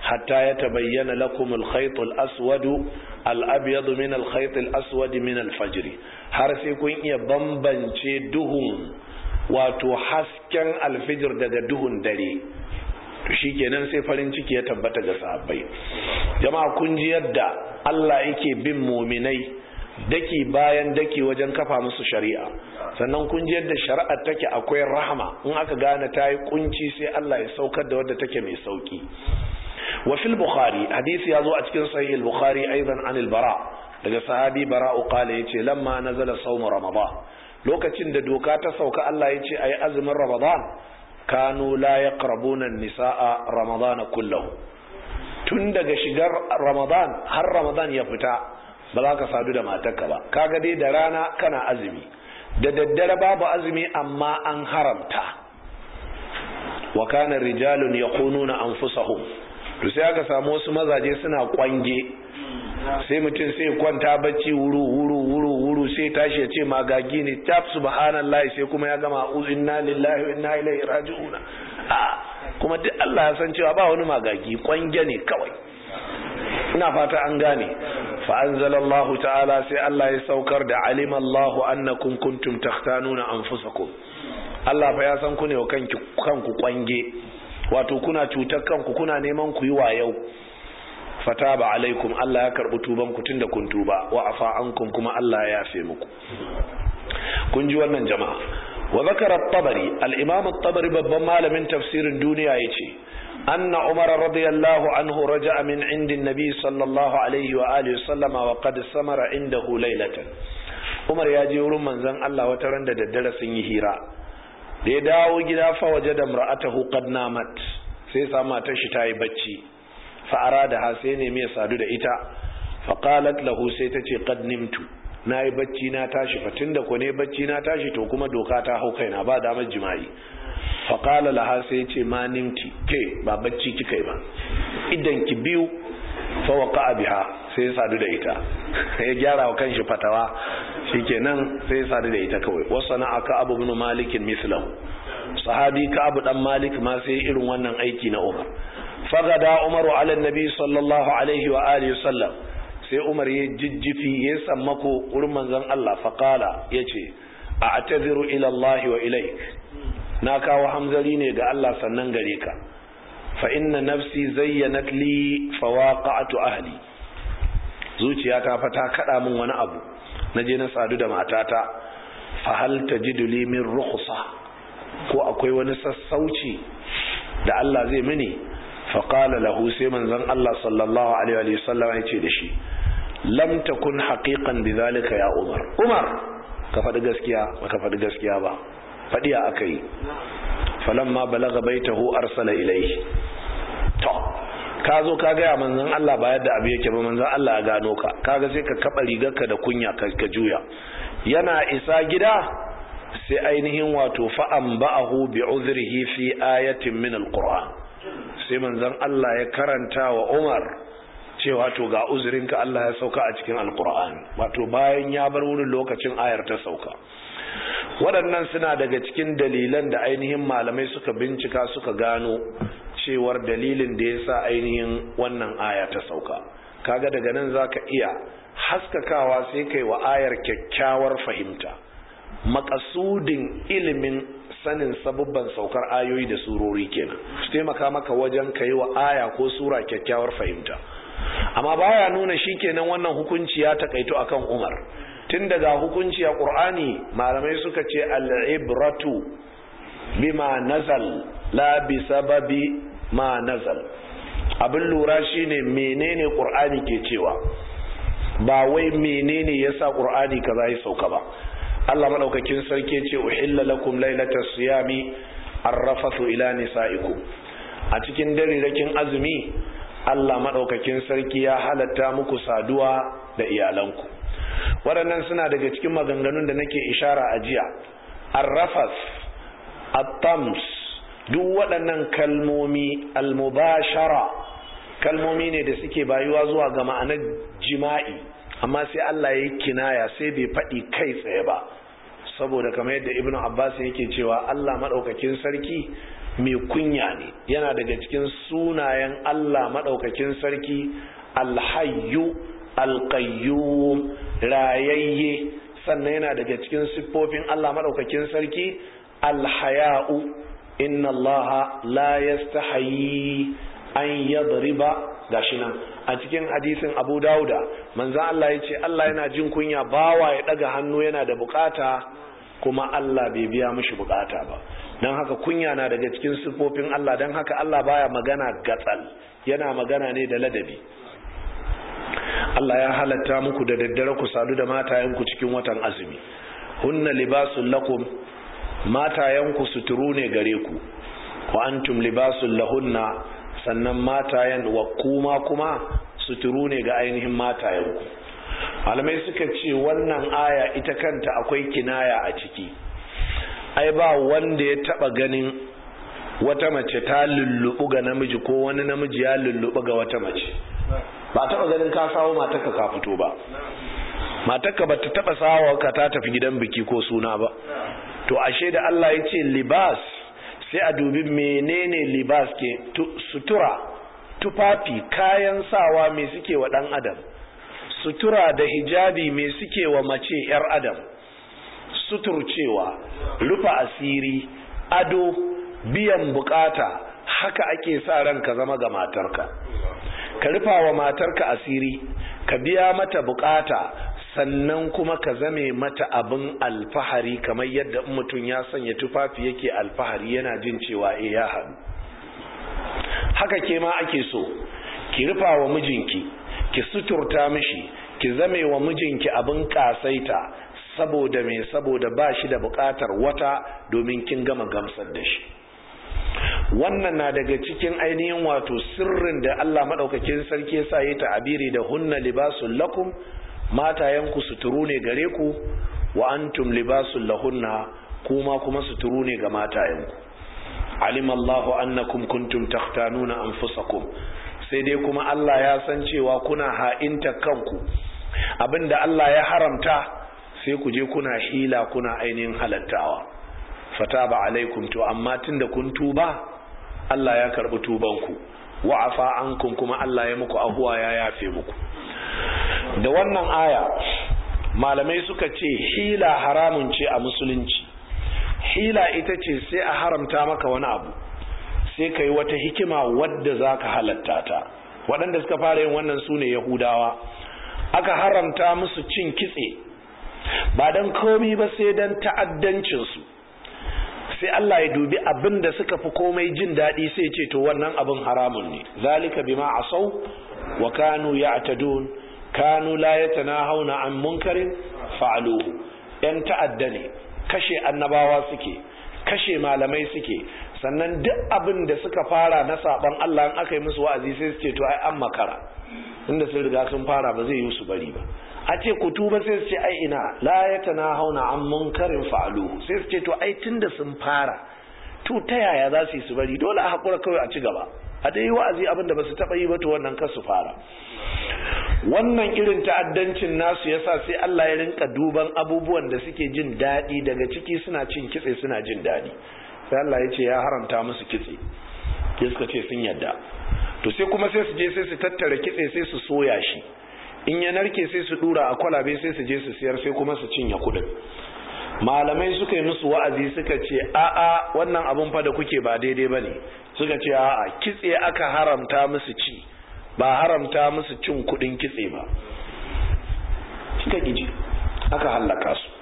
hatta yatabayyana lakum al-khayt al-aswad al-abyad min al-khayt al-aswad min al-fajr har sai kun iya bambance duhun wato hasken alfijir daga duhun dare to shikenan sai farin ciki ya tabbata ga sahabbai jama'a kun ji yadda Allah yake bin muminai daki bayan daki wajen kafa musu shari'a sannan kun ji yadda shari'ar take akwai rahama in aka gane ta yi kunci sai Allah ya saukar da wadda take mai sauki wa fil bukhari hadisi ya zo a cikin sahih al-bukhari aidan an al-bara daga sahabi bara'u qala yace lamma nazala sawm ramadan lokacin da doka ta sauka Allah yace ayi azumin ramadan kanu la yaqrabuna an-nisaa ramadan kullahu tun daga shigar ramadan har ramadan ya fita ba za ka sadu da matarka ba kaga dai da rana kana azumi da daddare babu azumi amma an haramta wa kana rijalun yaqununa anfusahum to sai aka samu wasu mazaje suna kwange sai mutum sai kwanta bacci wuru wuru wuru wuru sai tashi ya ce magagi ne tab subhanallahi sai kuma ya gama inna lillahi wa inna ilaihi raji'un a kuma duk Allah ya san cewa ba wani magagi kwange ne kawai ina fata an gane fa anzalallahu ta'ala sai Allah ya saukar da alima Allahu annakum kuntum takhtanuna anfusakum Allah fa ya san ku ne wa kanki kanku kwange wato kuna cutar kanku kuna neman ku yi wayau fataba alaikum Allah ya karbi tuban ku tunda kun tuba wa afa ankum kuma Allah ya yafe muku kun ji wannan jama'a wa zakara at-tabari al-imam at-tabari babban malamin tafsirin duniya yace anna umar radiyallahu anhu raja'a min indi an-nabi sallallahu alaihi wa alihi sallama wa qad samara indahu laylatan umar ya je wurin manzon Allah wata ran da daddare sun yi hira da ya dawo gida fa waje da mar'atahu qad namat sai sa matar shi tayi bacci fa arada ha sai ne mai sadu da ita fa qalat lahu sai ta ce qad nimtu nayi bacci na tashi fa tunda ko ne bacci na tashi to kuma doka ta hau kaina ba damar jima'i fa qala laha sai ce ma nimti ke ba bacci kikai ba idan ki biyu fa waqa biha sai sadu da ita ya gyara wa kanshi fatawa shikenan sai sadu da ita kawai wasana aka abu ibn malik mislahu sahabi ka abu dan malik ma sai irin wannan aiki na umar fagada umaru ala nabi sallallahu alaihi wa alihi sallam sai umar ya jijjifi ya sammako wurin manzon Allah faqala yace a ataziru ila Allah wa ilaik na kawo hamzari ne ga Allah sannan gare ka fa inna nafsi zayyanat li fawaqa'tu ahli zuciyata fa ta kada min wani abu naje na sadu da matata fa hal tajidu li min rukhsa ko akwai wani sassauci da Allah zai mini fa qala lahu sai manzon Allah sallallahu alaihi wa sallam ya ce da shi lam takun haqiqan bidhalika ya umar umar ka faɗi gaskiya ba ka faɗi gaskiya ba faɗiya akai falamma balaga baitahu arsala ilayhi to ka zo ka gaya manzon Allah ba yadda abu yake ba manzon Allah ya gano ka kaga sai ka kaba rigarka da kunya ka juya yana isa gida sai ainihin wato fa'an ba'ahu bi uzrihi fi ayatin min alquran sai manzon Allah ya karanta wa Umar cewa to ga uzurinka Allah ya sauka a cikin alquran wato bayan ya bar wurin lokacin ayar ta sauka waɗannan suna daga cikin dalilan da ainihin malamai suka bincika suka gano cewar dalilin da ya sa ainihin wannan aya ta sauka kaga daga nan za ka iya haskakawa sai kai wa ayar kyakkyawar fahimta makasudin ilimin sanin sabubban saukar ayoyi da surori kenan su taimaka maka wajen ka yi wa aya ko sura kyakkyawar fahimta amma baya nuna shi kenan wannan hukunci ya takaito akan umar tun daga hukunci a ƙur'ani malamai suka ce al'ibratu bima nazal la bi sababi ma nazal abin lura shine menene qur'ani ke cewa ba wai menene yasa qur'ani kaza ya sauka ba Allah madaukakin sarki ce uhilla lakum lailatas siyami arrafathu ila nisaikum a cikin darirakin azumi Allah madaukakin sarki ya halatta muku saduwa da iyalanku waɗannan suna daga cikin maganganun da nake ishara a jiya arrafas at-tams duk waɗannan kalmomi almubashara kalmomi ne da suke bayuwa zuwa ga ma'anar jima'i amma sai Allah ya yi kinaya sai bai faɗi kai tsaye ba saboda kamar yadda ibnu abbas yake cewa Allah madaukakin sarki mai kunya ne yana daga cikin sunayen Allah madaukakin sarki alhayyu alqayyum rayayye sannan yana daga cikin siffofin Allah madaukakin sarki alhaya'u inna Allah la yastahayi an yadriba gashi nan a cikin hadisin Abu Dauda manzo Allah ya ce Allah yana jin kunya bawa ya daga hannu yana da bukata kuma Allah bai biya mishi bukata ba don haka kunya na daga cikin siffofin Allah don haka Allah baya magana gatsal yana magana ne da ladabi Allah ya halatta muku da daddare ku sadu da matayenku cikin watan azumi hunna libasul lakum matayenku suturu ne gare ku wa antum libasul lahunna sannan matayen wa kuma kuma suturu ne ga ainihin matayenku malamai suka ce wannan aya ita kanta akwai kinaya a ciki ai ba wanda ya taba ganin wata mace ta lullubu ga namiji ko wani namiji ya lullubu ga wata mace ba taba ganin ka sawo matarka ka fito ba matarka ba ta taba sawo ka ta tafi gidan biki ko suna ba to ashe da Allah ya ce libas sai a dubi menene libas ke sutura tufafi kayan sawa me suke wa dan adam sutura da hijabi me suke wa mace yar adam suturcewa rufa asiri ado biyan bukata haka ake sa ran ka zama ga matarka ka rufa wa matarka asiri ka biya mata bukata sannan kuma ka zame mata abin alfahari kamar yadda mutum ya sanya tufafi yake alfahari yana jin cewa e ya hannu haka ke ma ake so ki rufa wa mijinki ki suturta mishi ki zame wa mijinki abin kasaita saboda me saboda ba shi da bukatar wata domin kin gama gamsar da shi wannan na daga cikin ainihin wato sirrin da Allah madaukakin sarki yasa yi ta'abiri da hunna libasul lakum matayanku suturu ne gare ku wa antum libasul lahunna kuma kuma suturu ne ga matayanku alim Allahu annakum kuntum takhtanuna anfusakum sai dai kuma Allah ya san cewa kuna ha'inta kanku abinda Allah ya haramta sai ku je kuna hila kuna ainihin halattawa fataba alaikum to amma tunda kun tuba Allah ya karbi tubanku wa'afa ankum kuma Allah ya muku ahuwa ya yafe muku da wannan aya malamai suka ce hila haramun ce a musulunci hila ita ce sai a haramta maka wani abu sai ka yi wata hikima wadda za ka halatta ta waɗanda suka fara yin wannan su ne yahudawa aka haramta musu cin kitse ba don komi ba sai don ta'addancinsu sai Allah ya dubi abin da suka fi komai jin daɗi sai ce to wannan abin haramun ne zalika bima asau wa kanu ya'tadun kanu la yatanahawna an munkarin fa'aluhu yan ta'adda ne kashe annabawa suke kashe malamai suke sannan duk abin da suka fara na saban Allah in aka yi musu wa'azi sai su ce to ai an makara inda sun riga sun fara ba zai yi su bari ba a ce ku tuba sai su ce ai ina la yatanahawna an munkarin fa'aluhu sai su ce to ai tunda sun fara to ta yaya za su yi su bari dole a hakura kawai a ci gaba a dai wa'azi abin da ba su taɓa yi ba to wannan kar su fara wannan irin ta'addancin nasu yasa sai Allah ya rinka duban abubuwan da suke jin daɗi daga ciki suna cin kitse suna jin daɗi sai Allah ya ce ya haramta musu kitse sai suka ce sun yadda to sai kuma sai su je sai su tattara kitse sai su soya shi in ya narke sai su dura a kwalabe sai su je su siyar sai kuma su cinye kuɗin malamai suka yi musu wa'azi suka ce a'a wannan abun fa da kuke ba daidai bane suka ce a'a kitse aka haramta musu ci ba haramta musu cin kudin kitse ba suka ƙiji aka hallaka su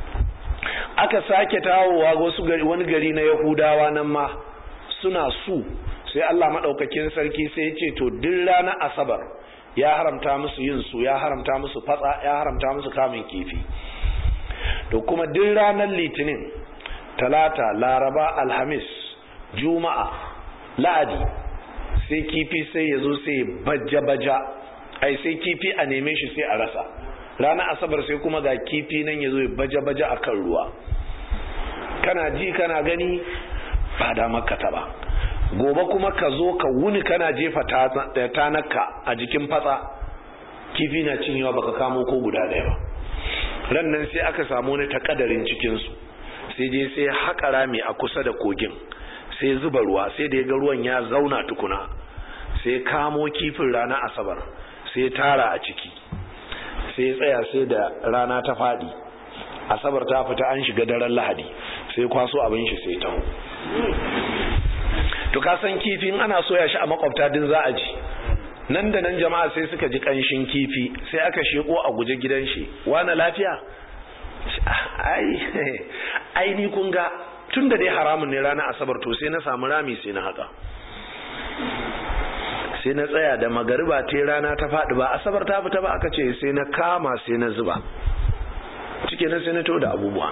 aka sake tawowa wasu gari wani gari na yahudawa nan ma suna su sai Allah maɗaukakin sarki sai ya ce to duk ranar asabar ya haramta musu yin su ya haramta musu fatsa ya haramta musu kamun kifi to kuma duk ranar litinin talata laraba alhamis juma'a la'adi sai kifi sai ya zo sai baja-baja ai sai kifi a neme shi sai a rasa ranar asabar sai kuma ga kifi nan ya zo ya baja-baja a kan ruwa kana ji kana gani ba da makata ba gobe kuma ka zo ka wuni kana jefa tanaka a jikin fatsa kifi na cinyewa baka kamo ko guda daya ba ran nan sai aka samu wani takadarin cikinsu sai je sai haƙa rami a kusa da kogin sai zuba ruwa sai da ya ga ruwan ya zauna tukuna sai kamo kifin rana asabar sai tara a ciki sai tsaya sai da rana ta faɗi asabar ta fita an shiga daren lahadi sai kwaso abin shi sai taho to ka san kifin ana soya shi a makwabta din za a ji nan da nan jama'a sai suka ji kanshin kifi sai aka sheko a guje gidan shi wani lafiya ai ai ni kun ga tun da dai haramun ne ranar asabar to sai na samu rami sai na haka sai na tsaya da magariba ta rana ta faɗi ba asabar ta fita ba aka ce sai na kama sai na zuba cike na sai na to da abubuwa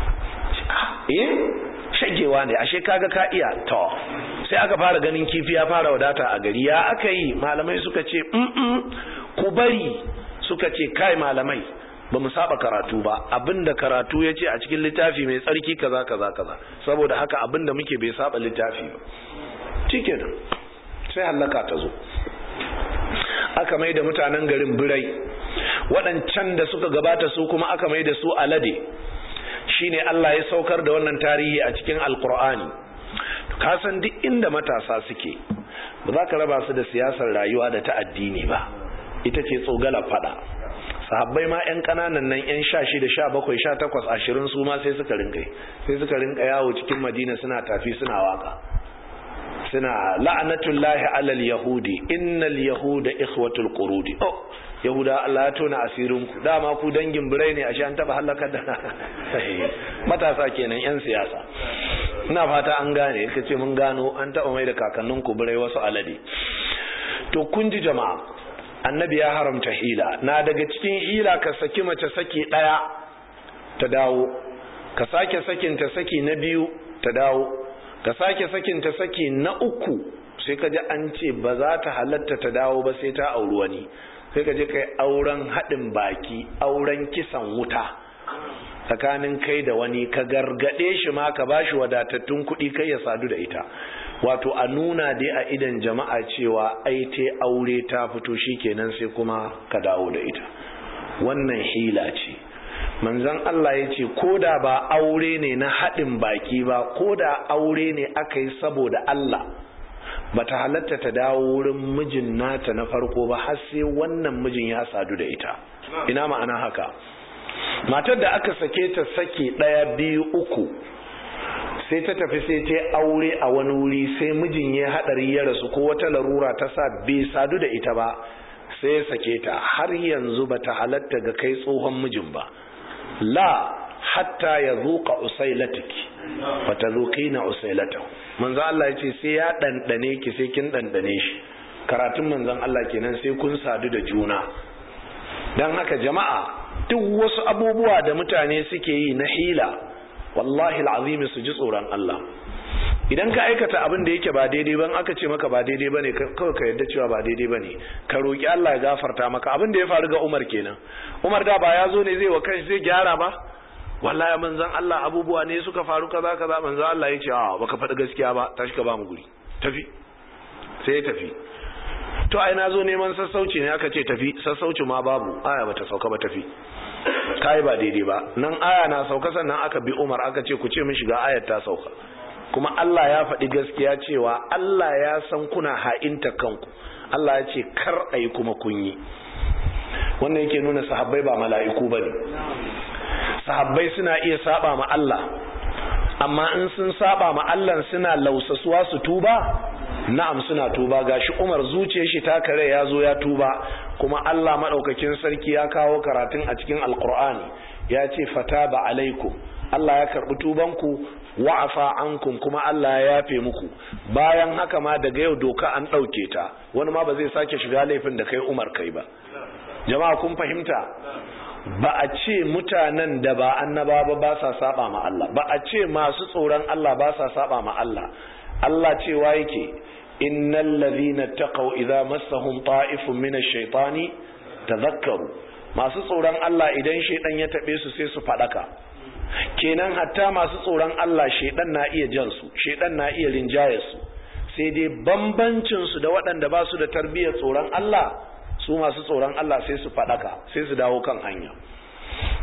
eh shagewa ne ashe kaga ka iya to sai aka fara ganin kifi ya fara wadata a gari ya aka yi malamai suka ce mm ku bari suka ce kai malamai ba mu saba karatu ba abinda karatu ya ce a cikin littafi mai tsarki kaza kaza kaza saboda haka abinda muke bai saba littafi ba cike da sai hallaka ta zo aka mai da mutanen garin birai waɗancan da suka gabata su kuma aka mai da su alade shine Allah ya saukar da wannan tarihi a cikin alkur'ani ka san duk inda matasa suke ba za ka raba su da siyasar rayuwa da ta addini ba ita ce tsogala fada sahabbai ma yan kananan nan yan sha shida sha bakwai sha takwas ashirin su ma sai suka rinka sai suka rinka yawo cikin madina suna tafi suna waka suna la'anatullahi alal yahudi innal yahuda ikhwatul qurudi oh yahuda Allah ya tona asirin ku dama ku dangin birai ne ashe an taba halakar da matasa kenan yan siyasa ina fata an gane ka ce mun gano an taba mai da kakannin ku birai wasu alade to kun ji jama'a annabi ya haramta hila na daga cikin hila ka saki mace saki daya ta dawo ka sake sakin ta saki na biyu ta dawo ka sake sakin ta saki na uku sai ka ji an ce ba za ta halatta ta dawo ba sai ta auri wani sai ka je kai auren haɗin baki auren kisan wuta tsakanin kai da wani ka gargaɗe shi ma ka bashi wadatattun kuɗi kai ya sadu da ita wato a nuna dai a idan jama'a cewa ai te aure ta fito kenan sai kuma ka dawo da ita wannan hila ce manzon Allah ya ce ko da ba aure ne na haɗin baki ba ko da aure ne aka yi saboda Allah bata halatta ta dawo wurin mijin nata na farko ba har sai wannan mijin ya sadu da ita ina ma'ana haka matar da aka sake ta sake ɗaya biyu uku sai ta tafi sai ta aure a wani wuri sai mijin ya haɗari ya rasu ko wata larura ta sa bai sadu da ita ba sai ya sake ta har yanzu bata halatta ga kai tsohon mijin ba la hatta ya zuƙa usailatiki fata zuƙi na usailatahu manzo Allah ya ce sai ya ɗanɗane ki sai kin ɗanɗane shi karatun manzon Allah kenan sai kun sadu da juna don haka jama'a duk wasu abubuwa da mutane suke yi na hila wallahi al'azimi su ji tsoron Allah idan ka aikata abin da yake ba daidai ban aka ce maka ba daidai bane kawai ka yadda cewa ba daidai bane ka roki Allah ya gafarta maka abin da ya faru ga Umar kenan Umar da ba ya zo ne zai wa kanshi zai gyara ba wallahi manzon Allah abubuwa ne suka faru kaza kaza manzon Allah ya ce a baka faɗi gaskiya ba tashi ka ba mu guri tafi sai ya tafi to ai na zo neman sassauci ne aka ce tafi sassauci ma babu aya bata sauka ba tafi kai ba daidai ba nan aya na sauka sannan aka bi Umar aka ce ku ce min shiga ayar ta sauka kuma Allah ya faɗi gaskiya cewa Allah ya san kuna ha'inta kanku Allah ya ce kar ayi kuma kun yi wannan yake nuna sahabbai ba mala'iku bane sahabbai suna iya saba ma Allah amma in sun saba ma Allah suna lausasuwa su tuba na'am suna tuba gashi Umar zuciyar shi ta kare ya zo ya tuba kuma Allah madaukakin sarki ya kawo karatun a cikin alqur'ani ya ce fataba alaikum Allah ya karbi tubanku wa'afa ankum kuma Allah ya yafe muku bayan haka ma daga yau doka an dauke ta wani ma ba zai sake shiga laifin da kai Umar kai ba jama'a kun fahimta ba a ce mutanen da ba annaba ba ba sa saba ma Allah ba a ce masu tsoron Allah ba sa saba ma Allah Allah cewa yake innal ladhina taqaw idza massahum ta'ifun min ash-shaytani tadhakkaru masu tsoron Allah idan shaydan ya tabe su sai su fadaka kenan hatta masu tsoron Allah shaydan na iya jan su shaydan na iya rinjaye su sai dai bambancin su da waɗanda ba su da tarbiyyar tsoron Allah su masu tsoron Allah sai su fadaka sai su dawo kan hanya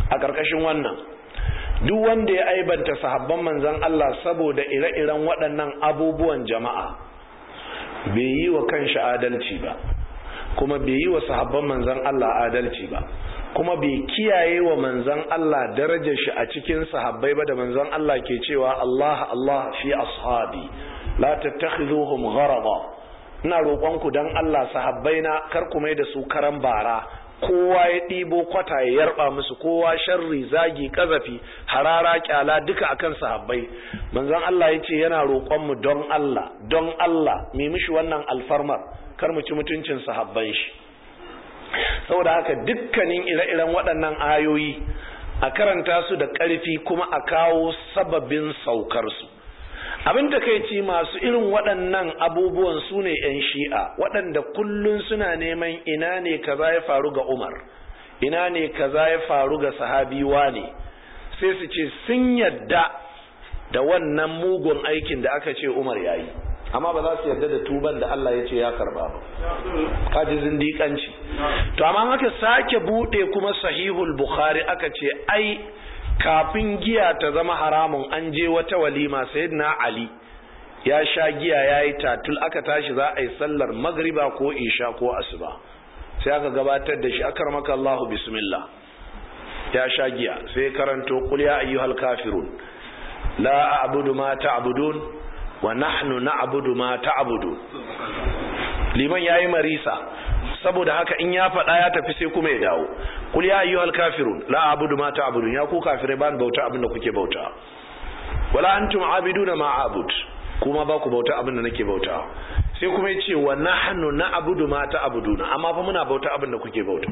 a ƙarƙashin wannan duk wanda ya aibanta sahabban manzon Allah saboda ire-iren waɗannan abubuwan jama'a bai yi wa kanshi adalci ba kuma bai yi wa sahabban manzon Allah adalci ba kuma bai kiyaye wa manzon Allah darajar shi a cikin sahabbai ba da manzon Allah ke cewa Allah Allah fi ashabi la tattakhiduhum gharada ina roƙonku dan Allah sahabbaina kar ku mai da su karan bara kowa ya ɗibo kwata ya yarba musu kowa sharri zagi kazafi harara kyala duka akan sahabbai manzon Allah ya ce yana roƙon mu don Allah don Allah mu mishi wannan alfarmar kar mu ci mutuncin sahabban shi saboda haka dukkanin ire-iren waɗannan ayoyi a karanta su da ƙarfi kuma a kawo sababin saukar su abin da kai ci masu irin waɗannan abubuwan su ne 'yan shi'a waɗanda kullum suna neman ina ne kaza ya faru ga umar ina ne kaza ya faru ga sahabiwa ne sai su ce sun yadda da wannan mugun aikin da aka ce umar ya yi amma ba za su yarda da tuban da Allah ya ce ya karba ba kaji zindiƙanci to amma aka sake buɗe kuma sahihul bukhari aka ce ai kafin giya ta zama haramun an je wata walima sayyidina ali ya sha giya ya yi tatul aka tashi za a yi sallar magriba ko isha ko asuba sai aka gabatar da shi akar maka Allahu bismillah ya sha giya sai karanto qul ya ayyuhal kafirun la a'budu ma ta'budun wa nahnu na'budu ma ta'budun liman yayi marisa saboda haka in ya faɗa ya tafi sai kuma ya dawo kul ya ayyuhal kafirun la a'budu ma ta'budun ya ku kafirai ba bauta abinda kuke bauta wala antum abiduna ma a'bud kuma ba ku bauta abinda nake bauta sai kuma yace wa nahnu na'budu ma ta'buduna amma fa muna bauta abinda kuke bauta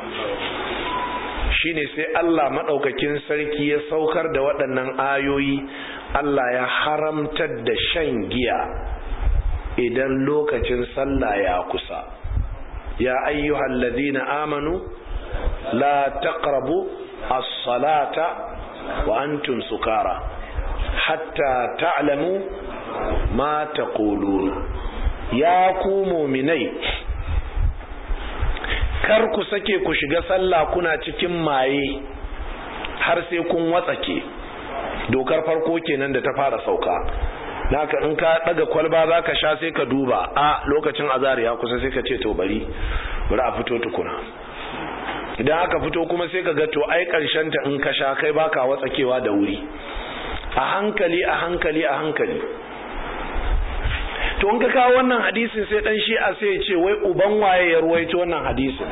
shine sai Allah madaukakin sarki ya saukar da waɗannan ayoyi Allah ya haramtar da shan giya idan lokacin sallah ya kusa يا أيها الذين آمنوا لا تقربوا الصلاة وأنتم سكارى حتى تعلموا ما تقولون يا كومو مني kar ku sake ku shiga sallah kuna cikin maye har sai kun watsake dokar farko kenan da ta fara sauka naka in ka daga kwalba za ka sha sai ka duba a lokacin azari ya kusa sai ka ce to bari bari a fito tukuna idan aka fito kuma sai ka ga to ai ta in ka sha kai baka watsakewa da wuri a hankali a hankali a hankali to in ka kawo wannan hadisin sai dan shi'a sai ya ce wai uban waye ya ruwaito wannan hadisin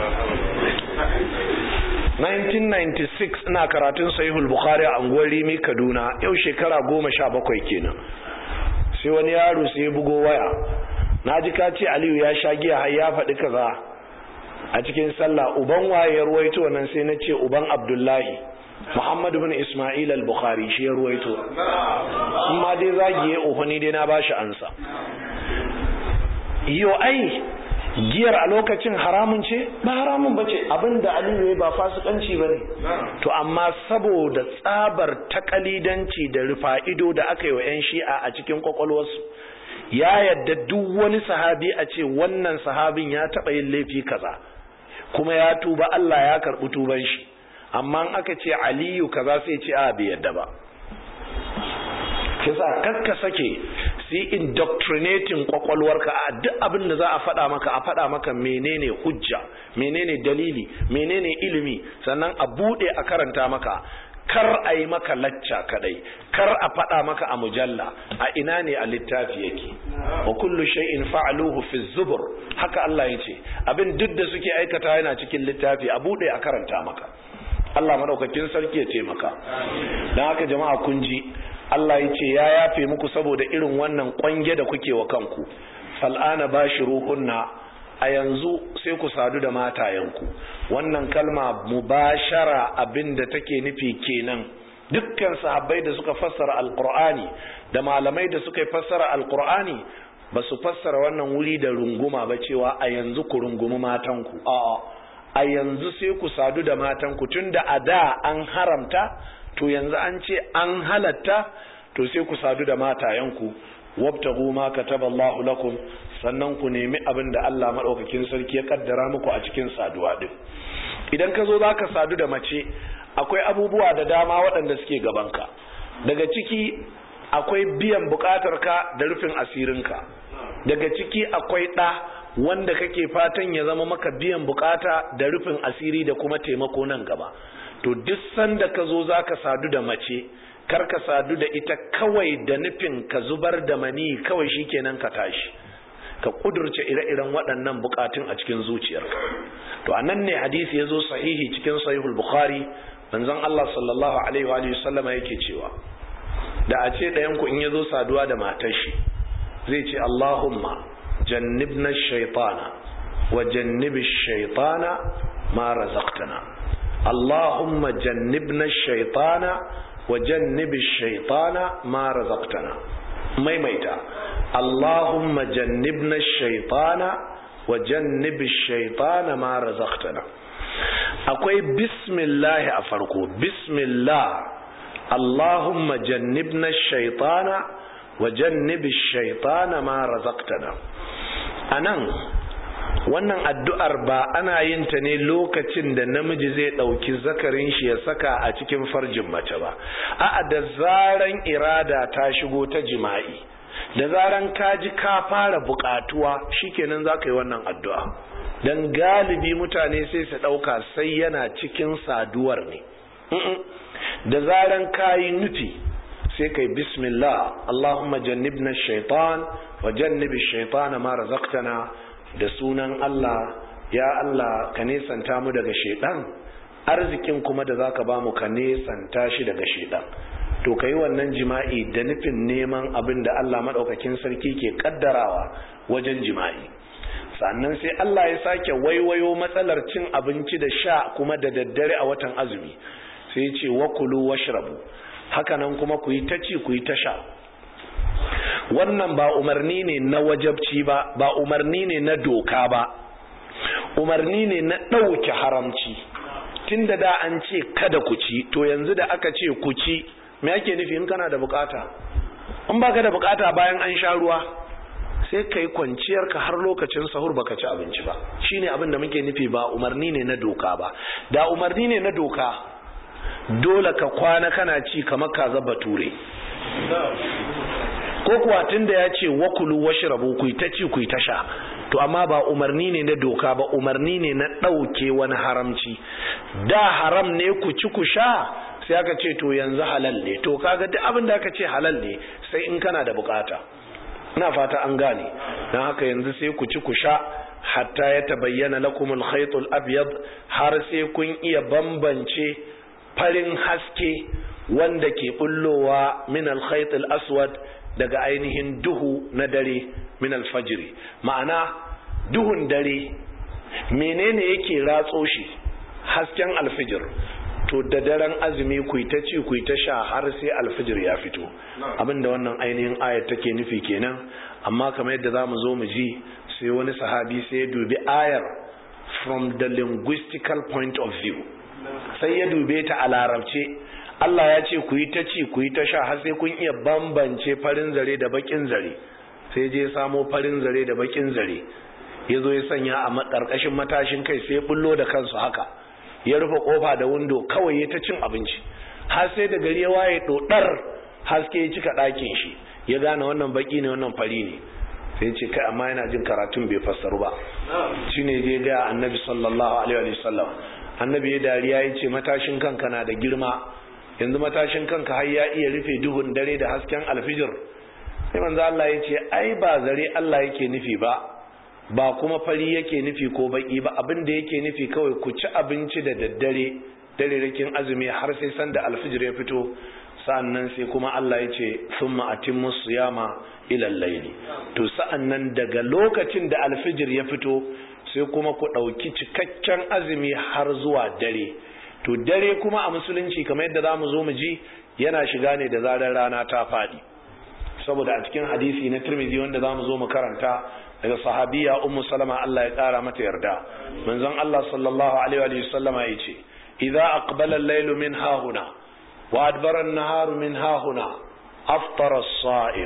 1996 ina karatun sahihul bukhari a unguwar rimi kaduna yau shekara goma sha bakwai kenan sai wani yaro sai ya bugo waya na ji ka ce aliyu ya sha giya har ya faɗi kaza a cikin sallah uban waye ya ruwaito nan sai na ce uban abdullahi muhammadu bin ismail al-bukhari shi ya ruwaito in ma dai zagiye ohoni dai na bashi ansa yo ai giyar a lokacin haramun ce ba haramun ba ce abinda aliyu ya ba fasikanci ba ne to amma saboda tsabar takalidanci da rufa ido da aka yi wa 'yan shi'a a cikin kwakwalwarsu ya yadda duk wani sahabi a ce wannan sahabin ya taɓa yin laifi kaza kuma ya tuba Allah ya karɓi tuban shi amma aka ce aliyu kaza sai ce a bai yadda ba kisa kakka sake su yi indoctrinating kwakwalwarka a duk abin da za a faɗa maka a faɗa maka menene hujja menene dalili menene ilimi sannan a buɗe a karanta maka kar a yi maka lacca kadai kar a faɗa maka a mujalla a ina ne a littafi yake wa kullu shay'in fa'aluhu fi zubur haka Allah ya ce abin duk da suke aikata yana cikin littafi a buɗe a karanta maka Allah madaukakin sarki ya taimaka don haka jama'a kun ji Allah ya ce ya yafe muku saboda irin wannan kwange da kuke wa kanku fal'ana bashiruhunna a yanzu sai ku sadu da matayenku wannan kalma mubashara abinda take nufi kenan dukkan sahabbai da suka fassara alqur'ani da malamai da suka fassara alqur'ani ba su fassara wannan wuri da runguma ba cewa a yanzu ku rungumi matanku a'a a yanzu sai ku sadu da matanku tunda a da an haramta to yanzu an ce an halatta to sai ku sadu da matayenku wabtagu ma kataballahu lakum sannan ku nemi abin da Allah madaukakin sarki ya kaddara muku a cikin saduwa din idan ka zo zaka sadu da mace akwai abubuwa da dama waɗanda suke gabanka daga ciki akwai biyan buƙatarka da rufin asirinka daga ciki akwai ɗa wanda kake fatan ya zama maka biyan bukata da rufin asiri da kuma taimako nan gaba to duk sanda ka zo za ka sadu da mace kar ka sadu da ita kawai da nufin ka zubar da mani kawai shikenan ka tashi ka kudurce ire-iren waɗannan bukatun a cikin zuciyarka to anan ne hadisi ya zo sahihi cikin sahihul bukhari manzon Allah sallallahu alaihi wa sallama yake cewa da a ce ɗayan ku in ya zo saduwa da matar shi zai ce Allahumma جنبنا الشيطان وجنب الشيطان ما رزقتنا اللهم جنبنا الشيطان وجنب الشيطان ما رزقتنا ميميتا اللهم جنبنا الشيطان وجنب الشيطان ما رزقتنا akwai bismillah a farko bismillah allahumma jannibna shaitana wa jannibi shaitana ma razaqtana a nan wannan addu'ar ba ana yin ta ne lokacin da namiji zai ɗauki zakarin shi ya saka a cikin farjin mace ba a'a da zaran irada ta shigo ta jima'i da zaran ka ji ka fara buƙatuwa shikenan za ka yi wannan addu'a don galibi mutane sai su ɗauka sai yana cikin saduwar ne da zaran ka yi nufi sai kai bismillah Allahumma jannibna shaitan wa jannibi shaitana ma razaqtana da sunan Allah ya Allah ka nesanta mu daga shaitan arzikin kuma da zaka ba mu ka nesanta shi daga shaitan to kai wannan jima'i da nufin neman abin da Allah madaukakin sarki ke kaddarawa wajen jima'i sannan sai Allah ya sake waiwayo matsalar cin abinci da sha kuma da daddare a watan azumi sai ya ce wakulu washrabu hakanan kuma ku yi ta ci ku yi ta sha wannan ba umarni ne na wajabci ba ba umarni ne na doka ba umarni ne na ɗauke haramci tunda da an ce kada ku ci to yanzu da aka ce ku ci me ake nufi in kana da bukata in baka da bukata bayan an sha ruwa sai ka yi kwanciyar ka har lokacin sahur baka ci abinci ba shine abin da muke nufi ba umarni ne na doka ba da umarni ne na doka dole ka kwana kana ci kamar kaza bature ko kuwa tunda ya ce wakulu washrabu ku ta ci ku ta sha to amma ba umarni ne na doka ba umarni ne na ɗauke wani haramci da haram ne ku ci ku sha sai aka ce to yanzu halal ne to kaga duk abin da aka ce halal ne sai in kana da bukata ina fata an gane don haka yanzu sai ku ci ku sha hatta ya tabayyana lakumul khaytul abyad har sai kun iya bambance farin haske wanda ke bullowa min al aswad daga ainihin duhu na dare min alfajiri ma'ana duhun dare menene yake ratso shi hasken alfijir to da daren azumi ku ta ci ku ta sha har sai alfijir ya fito abinda wannan ainihin ayat take nufi kenan amma kamar yadda zamu zo mu ji sai wani sahabi sai ya dubi ayar from the linguistical point of view sai ya dube ta a larabce Allah ya ce ku yi ta ci ku yi ta sha har sai kun iya bambance farin zare da bakin zare sai je samo farin zare da bakin zare ya zo ya sanya a ƙarƙashin matashin kai sai bullo da kansu haka ya rufe kofa da windo kawai ya ta cin abinci har sai da gari ya waye dodar haske ya cika ɗakin shi ya gane wannan baki ne wannan fari ne sai ce kai amma yana jin karatun bai fassaru ba shine je ga annabi sallallahu alaihi wa sallam annabi ya dariya ya ce matashin kanka na da girma yanzu matashin kanka har ya iya rufe duhun dare da hasken alfijir sai manzo Allah ya ce ai ba zare Allah yake nufi ba ba kuma fari yake nufi ko baki ba abin da yake nufi kawai ku ci abinci da daddare dare rikin azumi har sai sanda alfijir ya fito sa'annan sai kuma Allah ya ce thumma atimmu siyama ila al-layli to sa'annan daga lokacin da alfijir ya fito sai kuma ku dauki cikakken azumi har zuwa dare to dare kuma a musulunci kamar yadda zamu zo mu ji yana shiga ne da zarar rana ta fadi saboda a cikin hadisi na Tirmidhi wanda zamu zo mu karanta daga sahabiya ummu salama Allah ya kara mata yarda manzon Allah sallallahu alaihi wa sallama yace idza aqbala al-layl min hahuna wa adbara an-nahar min hahuna aftara as-sa'im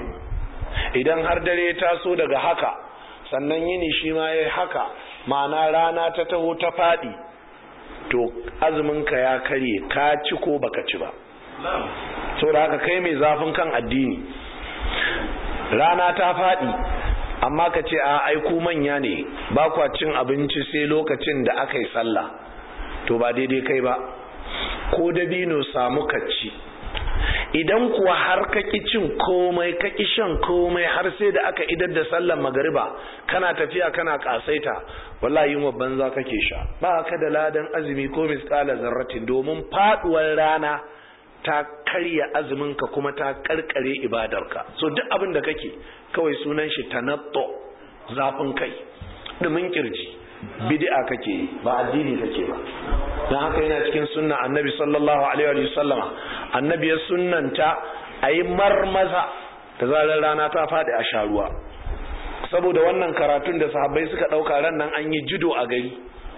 idan har dare ta so daga haka sannan yini shi ma yayi haka ma'ana rana ta taho ta fadi to azuminka ya karye ka ci ko baka ci ba saboda haka kai mai zafin kan addini rana ta faɗi amma ka ce a aiku manya ne ba kwa cin abinci sai lokacin da aka yi sallah to ba daidai kai ba ko dabino samu ka ci idan kuwa har ka ki cin komai ka ki shan komai har sai da aka idar da sallar magariba kana tafiya kana kasaita wallahi yin banza kake sha ba ka da ladan azumi ko misqala zarratin domin faduwar rana ta karya azuminka kuma ta karkare ibadarka so duk abin da kake kawai sunan shi tanatto zafin kai dumin kirji bid'a kake ba addini kake ba dan haka yana cikin sunna annabi sallallahu alaihi wa sallama annabi ya sunnanta ayi marmaza da zarar rana ta fadi a sharuwa saboda wannan karatun da sahabbai suka dauka ran nan an yi judo a gari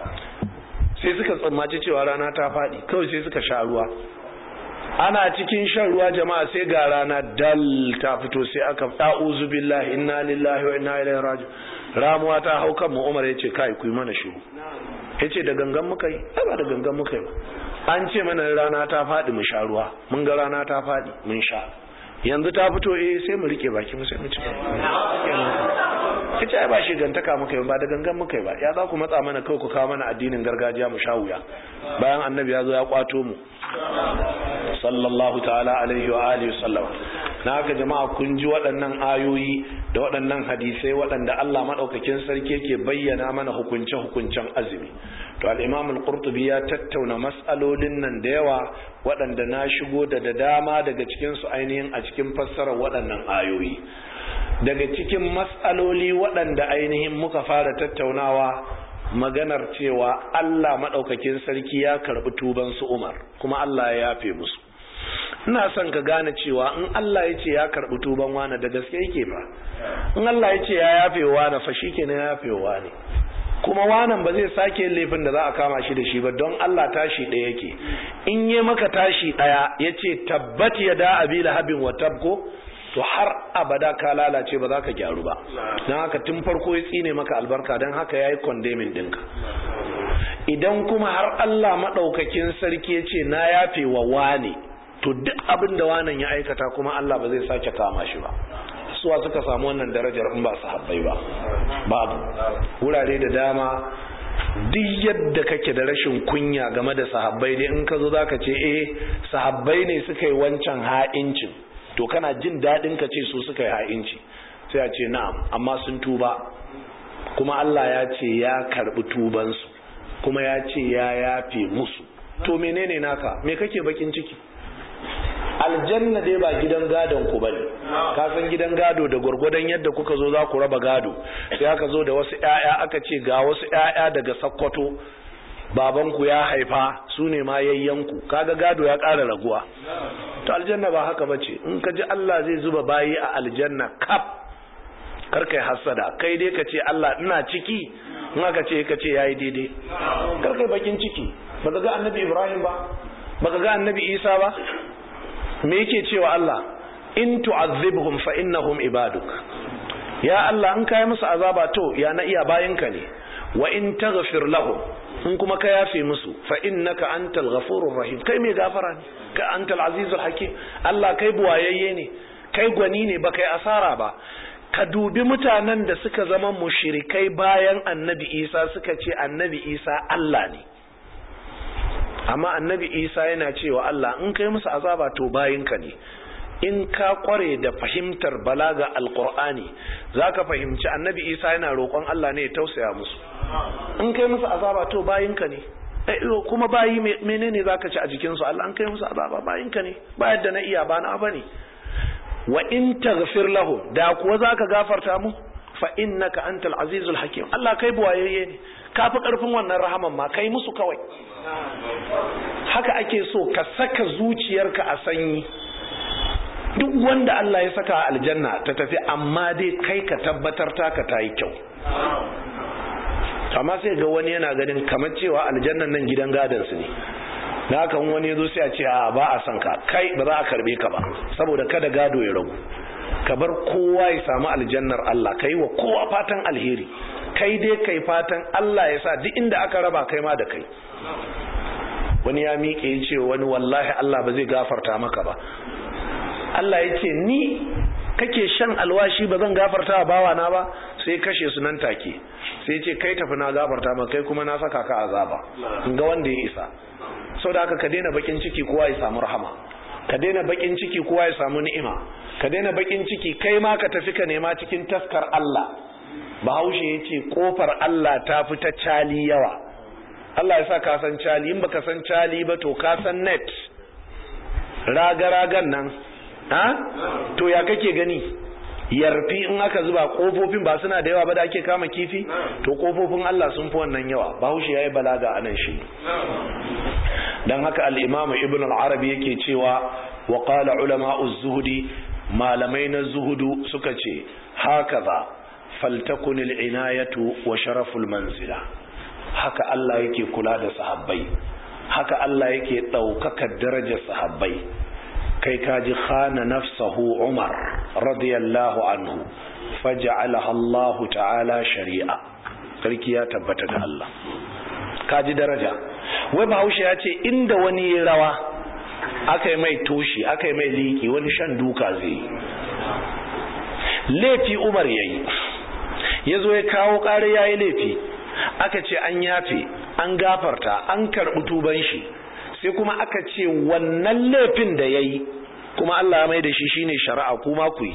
sai suka tsammaci cewa rana ta fadi kawai sai suka sha ruwa ana cikin shan ruwa jama'a sai ga rana dal ta fito sai aka ta'uzu billahi inna lillahi wa inna ilaihi raji'un ramuwa ta hau kan mu Umar yace kai ku yi mana shiru yace da gangan muka yi ai ba da gangan muka yi ba an ce mana rana ta fadi mu sha ruwa mun ga rana ta fadi mun sha yanzu ta fito eh sai mu rike baki mu sai mu ci kace ai ba shi gantaka muka yi ba da gangan muka yi ba ya za ku matsa mana kai ku kawo mana addinin gargajiya mu sha wuya bayan annabi ya zo ya kwato mu sallallahu ta'ala alaihi wa alihi sallam na haka jama'a kun ji waɗannan ayoyi da waɗannan hadisai waɗanda Allah madaukakin sarki yake bayyana mana hukunce hukuncen azumi to al-Imam al-Qurtubi ya tattauna mas'alolin nan da yawa waɗanda na shigo da da dama daga cikin su ainihin a cikin fassarar waɗannan ayoyi daga cikin mas'aloli waɗanda ainihin muka fara tattaunawa maganar cewa Allah maɗaukakin sarki ya karɓi tuban su Umar kuma Allah ya yafe musu ina son ka gane cewa in Allah ya ce ya karɓi tuban wani da gaske yake fa in Allah ya ce ya yafe wani fa shikenan ya yafe wani kuma wanan ba zai sake laifin da za a kama shi da shi ba don Allah tashi ɗaya yake in yi maka tashi ɗaya ya ce tabbat ya da abi lahabin wa tabko to har abada ka lalace ba za ka gyaru ba don haka tun farko ya tsine maka albarka don haka ya yi kondemin ɗinka idan kuma har Allah maɗaukakin sarki ya ce na yafe wa wane to duk abin da wanan ya aikata kuma Allah ba zai sake kama shi ba suwa suka samu wannan darajar in ba sahabbai ba babu wurare da dama duk yadda kake da rashin kunya game da sahabbai dai in ka zo za ka ce eh sahabbai ne suka yi wancan ha'incin to kana jin daɗin ka ce su suka yi ha'inci sai a ce na'am amma sun tuba kuma Allah ya ce ya karɓi tubansu kuma ya ce ya yafe musu to menene naka me kake bakin ciki aljanna dai ba gidan gadon ku bane ka san gidan gado da gwargwadon yadda kuka zo za ku raba gado sai aka zo da wasu ƴaƴa aka ce ga wasu ƴaƴa daga sakkwato babanku ya haifa su ne ma yayyanku kaga gado ya ƙara raguwa to aljanna ba haka bace in ka ji Allah zai zuba bayi a aljanna kaf kar kai hasada kai dai ka ce Allah ina ciki in aka ce ka ce yayi daidai kar kai bakin ciki baka ga annabi Ibrahim ba baka ga annabi Isa ba me yake cewa Allah in tu'azzibhum fa innahum ibaduk ya Allah in kai musu azaba to ya na iya bayinka ne wa in taghfir lahum in kuma ka yafe musu fa innaka antal ghafurur rahim kai mai gafara ne ka antal azizul hakim Allah kai buwayayye ne kai gwani ne ba kai asara ba ka dubi mutanen da suka zama mushrikai bayan annabi Isa suka ce annabi Isa Allah ne amma annabi Isa yana cewa Allah in kai musu azaba to bayinka ne in ka kware da fahimtar balaga alqur'ani zaka fahimci annabi Isa yana roƙon Allah ne ya tausaya musu in kai musu azaba to bayinka ne kuma bayi menene zaka ci a jikin su Allah an kai musu azaba bayinka ne ba yadda na iya ba na bane wa in taghfir lahum da kuwa zaka gafarta mu fa innaka antal azizul hakim Allah kai buwayayye ne kafi karfin wannan rahaman ma kai musu kawai haka ake so ka saka zuciyarka a sanyi duk wanda Allah ya saka aljanna ta tafi amma dai kai ka tabbatar taka ta yi kyau amma sai ga wani yana ganin kamar cewa aljannan nan gidan gadansu ne na haka wani ya zo sai a ce a ba a son ka kai ba za a karbe ka ba saboda kada gado ya ragu ka bar kowa ya samu aljannar Allah kai wa kowa fatan alheri kai dai kai fatan Allah ya sa duk inda aka raba kai ma da kai wani ya miƙe ya ce wani wallahi Allah ba zai gafarta maka ba Allah ya ce ni kake shan alwashi ba zan gafarta wa bawana ba sai kashe su nan take sai ce kai tafi na gafarta maka kai kuma na saka ka azaba in ga wanda ya isa sau da haka ka daina bakin ciki kowa ya samu rahama ka daina bakin ciki kowa ya samu ni'ima ka daina bakin ciki kai ma ka tafi ka nema cikin taskar Allah bahaushe ya ce kofar Allah ta fi ta cali yawa Allah ya sa ka san cali in baka san cali ba to ka san net raga-ragan nan ha to ya kake gani yarfi in aka zuba kofofin ba suna da yawa ba da ake kama kifi to kofofin Allah sun fi wannan yawa bahaushe ya yi balaga a nan shi don haka al'imamu ibn al'arabi yake cewa wa ƙala ulama'u zuhudi malamai na zuhudu suka ce haka za faltakun al'inayatu wa sharaful manzila haka Allah yake kula da sahabbai haka Allah yake ɗaukaka darajar sahabbai kai kaji khana nafsahu umar radiyallahu anhu faja'alaha Allah ta'ala shari'a sarki ya tabbata ga Allah kaji daraja wai bahaushe ya ce inda wani ya rawa aka yi mai toshi aka yi mai liki wani shan duka zai yi laifi umar ya yi ya zo ya kawo ƙari ya yi laifi aka ce an yafe an gafarta an karɓi tuban shi sai kuma aka ce wannan laifin da ya yi kuma Allah mai da shi shine shari'a kuma ku yi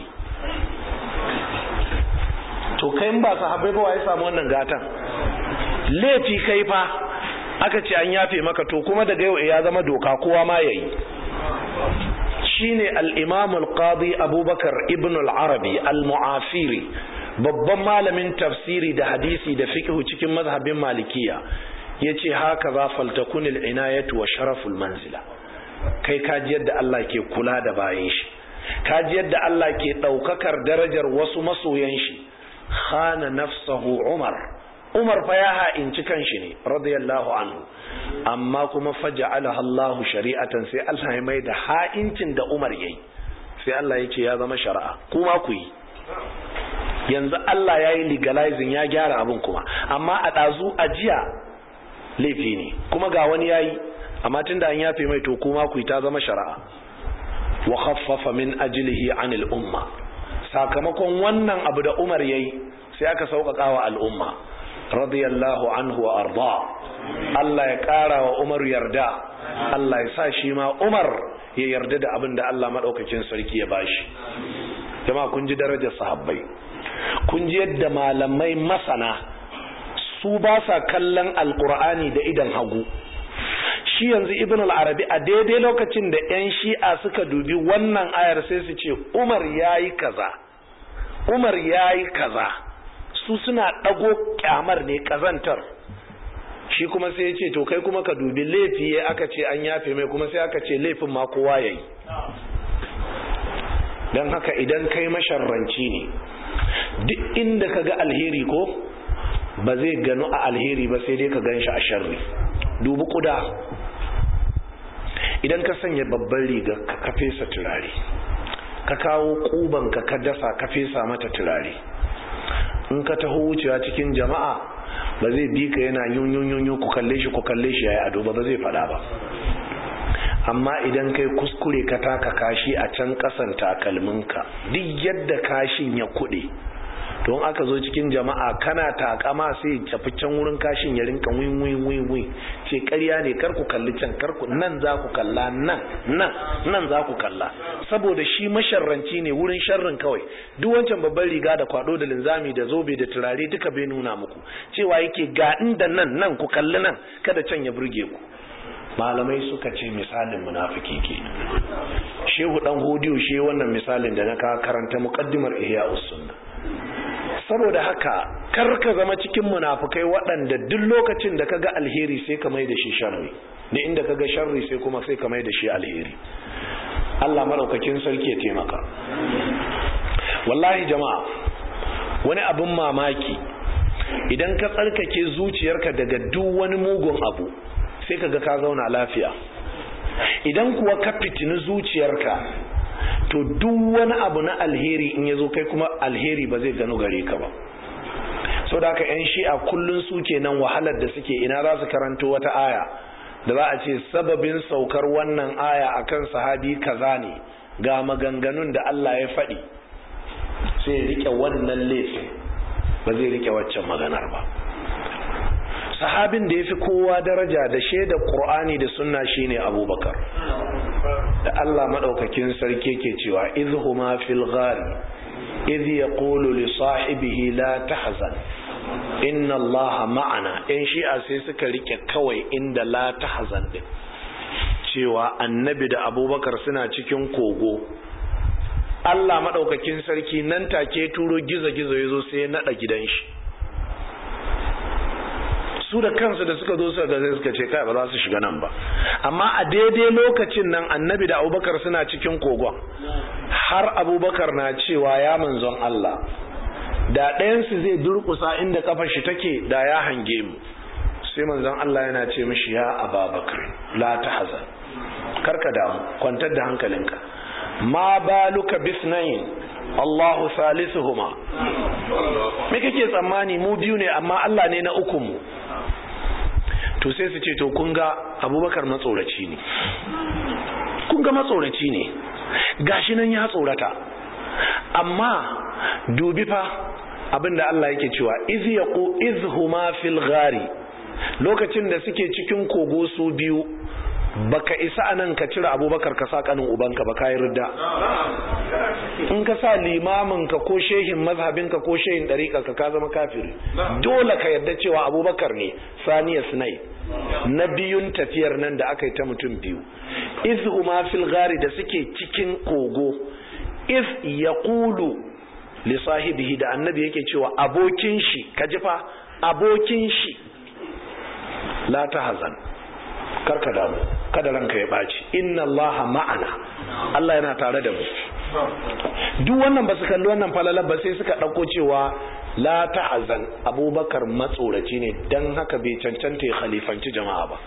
to kai ba sahabbai ba ya samu wannan gatan laifi kai fa aka ce an yafe maka to kuma daga yau ya zama doka kowa ma yayi shine al-imam al-qadi abubakar ibn al-arabi al-mu'afiri babban malamin tafsiri da hadisi da fiqh cikin mazhabin malikiya yace haka za faltakun al-inayatu wa sharaful manzila kai kaji yadda Allah ke kula da bayan shi kaji yadda Allah ke daukakar darajar wasu masoyan shi khana nafsahu umar umar fa ya ha'inci kanshi ne radiyallahu anhu amma kuma faja'alaha Allah shari'atan sai Allah ya mai da ha'incin da umar yayi sai Allah ya ce ya zama shari'a kuma ku yi yanzu Allah ya yi legalizing ya gyara abin kuma amma a ɗazu a jiya laifi ne kuma ga wani ya yi amma tun da an yafe mai to kuma ku yi ta zama shari'a wa khaffafa min ajlihi anil umma sakamakon wannan abu da Umar yayi sai aka sauƙaƙa wa al'umma radiyallahu anhu wa arda Allah ya ƙara wa Umar yarda Allah ya sa shi ma Umar ya yarda da abin da Allah maɗaukakin sarki ya bashi jama'a kun ji darajar sahabbai kun ji yadda malamai masana su ba sa kallon alkur'ani da idan hagu shi yanzu ibn al-arabi a daidai lokacin da 'yan shi'a suka dubi wannan ayar sai su ce umar ya yi kaza umar ya yi kaza su suna ɗago kyamar ne ƙazantar shi kuma sai ya ce to kai kuma ka dubi laifi ya aka ce an yafe mai kuma sai aka ce laifin ma kowa ya yi don haka idan kai masharranci ne duk inda ka ga alheri ko ba zai gano a alheri ba sai dai ka gan shi a sharri dubi kuda idan ka sanya babban riga ka fesa turare ka kawo kuban ka ka dasa ka fesa mata turare in ka taho wucewa cikin jama'a ba zai bi ka yana yun yun yun ku kalle shi ku kalle shi yayi ado ba ba zai fada ba amma idan kai kuskure ka taka kashi a can kasan takalminka duk yadda kashin ya kuɗe don aka zo cikin jama'a kana takama sai tafi can wurin kashin ya rinka win win win win ce ƙarya ne kar ku kalli can kar ku nan za ku kalla nan nan nan za ku kalla saboda shi masharranci ne wurin sharrin kawai duk wancan babban riga da kwado da linzami da zobe da turare duka bai nuna muku cewa yake ga inda nan nan ku kalli nan kada can ya burge ku malamai suka ce misalin munafiki ke shehu dan hodiyo shi wannan misalin da na ka karanta muqaddimar ihya'us sunna saboda haka kar ka zama cikin munafukai waɗanda duk lokacin da kaga alheri sai ka mai da shi sharri da inda kaga sharri sai kuma sai ka mai da shi alheri Allah madaukakin sarki ya taimaka wallahi jama'a wani abin mamaki idan ka tsarkake zuciyarka daga duk wani mugun abu sai kaga ka zauna lafiya idan kuwa ka fitini zuciyarka to duk wani abu na alheri in ya zo kai kuma alheri ba zai gano gare ka ba sau da haka 'yan shi'a kullum su nan wahalar da suke ina za su karanto wata aya da za a ce sababin saukar wannan aya akan sahabi kaza ne ga maganganun da Allah ya faɗi sai rike wannan laifin ba zai rike waccan maganar ba sahabin da ya fi kowa daraja da shaidar ƙur'ani da sunna shine abubakar da Allah maɗaukakin sarki ke cewa izhuma fil ghari idh yaqulu li sahibihi la tahzan inna Allah ma'ana in shi'a sai suka rike kawai inda la tahzan din cewa annabi da abubakar suna cikin kogo Allah maɗaukakin sarki nan take turo gizo-gizo ya zo sai ya naɗa gidan shi su da kansu da suka zo suka ga suka ce kai ba za su shiga nan ba amma a daidai lokacin nan annabi da abubakar suna cikin kogon har abubakar na cewa ya manzon Allah da ɗayansu zai durƙusa inda kafar shi take da ya hange mu sai manzon Allah yana ce mishi ya ababakar la tahzan karka damu kwantar da hankalinka ma baluka bisnayin Allahu salisuhuma me kake tsammani mu biyu ne amma Allah ne na uku mu to sai su ce to kun ga Abubakar matsoraci ne kun ga matsoraci ne gashi nan ya tsorata amma dubi fa abinda Allah yake cewa iz yaqu izhuma fil ghari lokacin da suke cikin kogo su biyu baka isa anan ka cire abubakar ka sa kanin ubanka ba kayi ridda in ka sa limamin ka ko shehin mazhabin ka ko shehin dariƙa ka ka zama kafiri dole ka yarda cewa abubakar ne saniya sinai na biyun tafiyar nan da aka yi ta mutum biyu iz huma fil ghari da suke cikin kogo iz yaqulu li sahibihi da annabi yake cewa abokin shi kaji fa abokin shi la tahzan karka damu kada ranka ya baci inna allaha ma'ana Allah yana tare da mu duk wannan ba su kalli wannan falalar ba sai suka ɗauko cewa la ta'azan abubakar matsoraci ne don haka bai cancanta ya khalifanci jama'a ba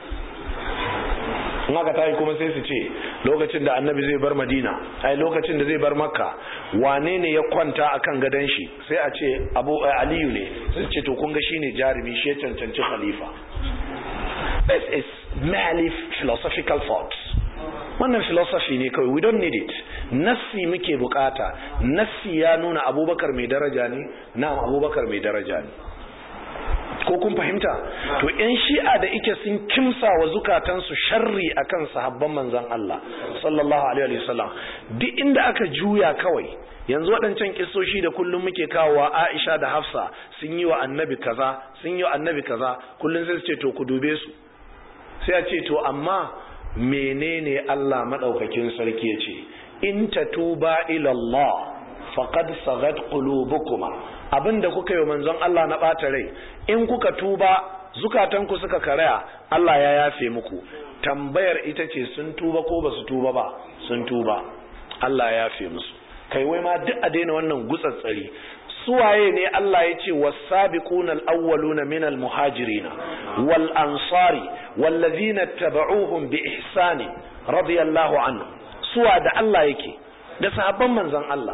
in haka tayi kuma sai su ce lokacin da annabi zai bar madina ai lokacin da zai bar makka wane ne ya kwanta akan gadon shi sai a ce abu aliyu ne sai ce to kun ga shine jarumi shi ya cancanci khalifa this is merely philosophical thoughts wannan philosophy ne kawai we don't need it nassi muke bukata nassi ya nuna abubakar mai daraja ne na abubakar mai daraja ne ko kun fahimta to yan shi'a da ike sun kimsa wa zukatansu sharri akan sahabban manzon Allah sallallahu alaihi wasallam duk inda aka juya kawai yanzu waɗancan kisoshi da kullum muke kawowa Aisha da Hafsa sun yi wa annabi kaza sun yi wa annabi kaza kullum sai su ce to ku dube su sai a ce to amma menene Allah madaukakin sarki ya ce in tatuba ila Allah faqad sagat qulubukuma abinda kuka yi manzon Allah na bata rai in kuka tuba zukatanku suka karaya Allah ya yafe muku tambayar ita ce sun tuba ko ba su tuba ba sun tuba Allah ya yafe musu kai wai ma duk a daina wannan gutsatsari suwaye ne Allah ya ce wasabiquna al-awwaluna min al-muhajirin wal ansari wallazina tabauhum bi ihsani radiyallahu anhu suwa da Allah yake da sahabban manzon Allah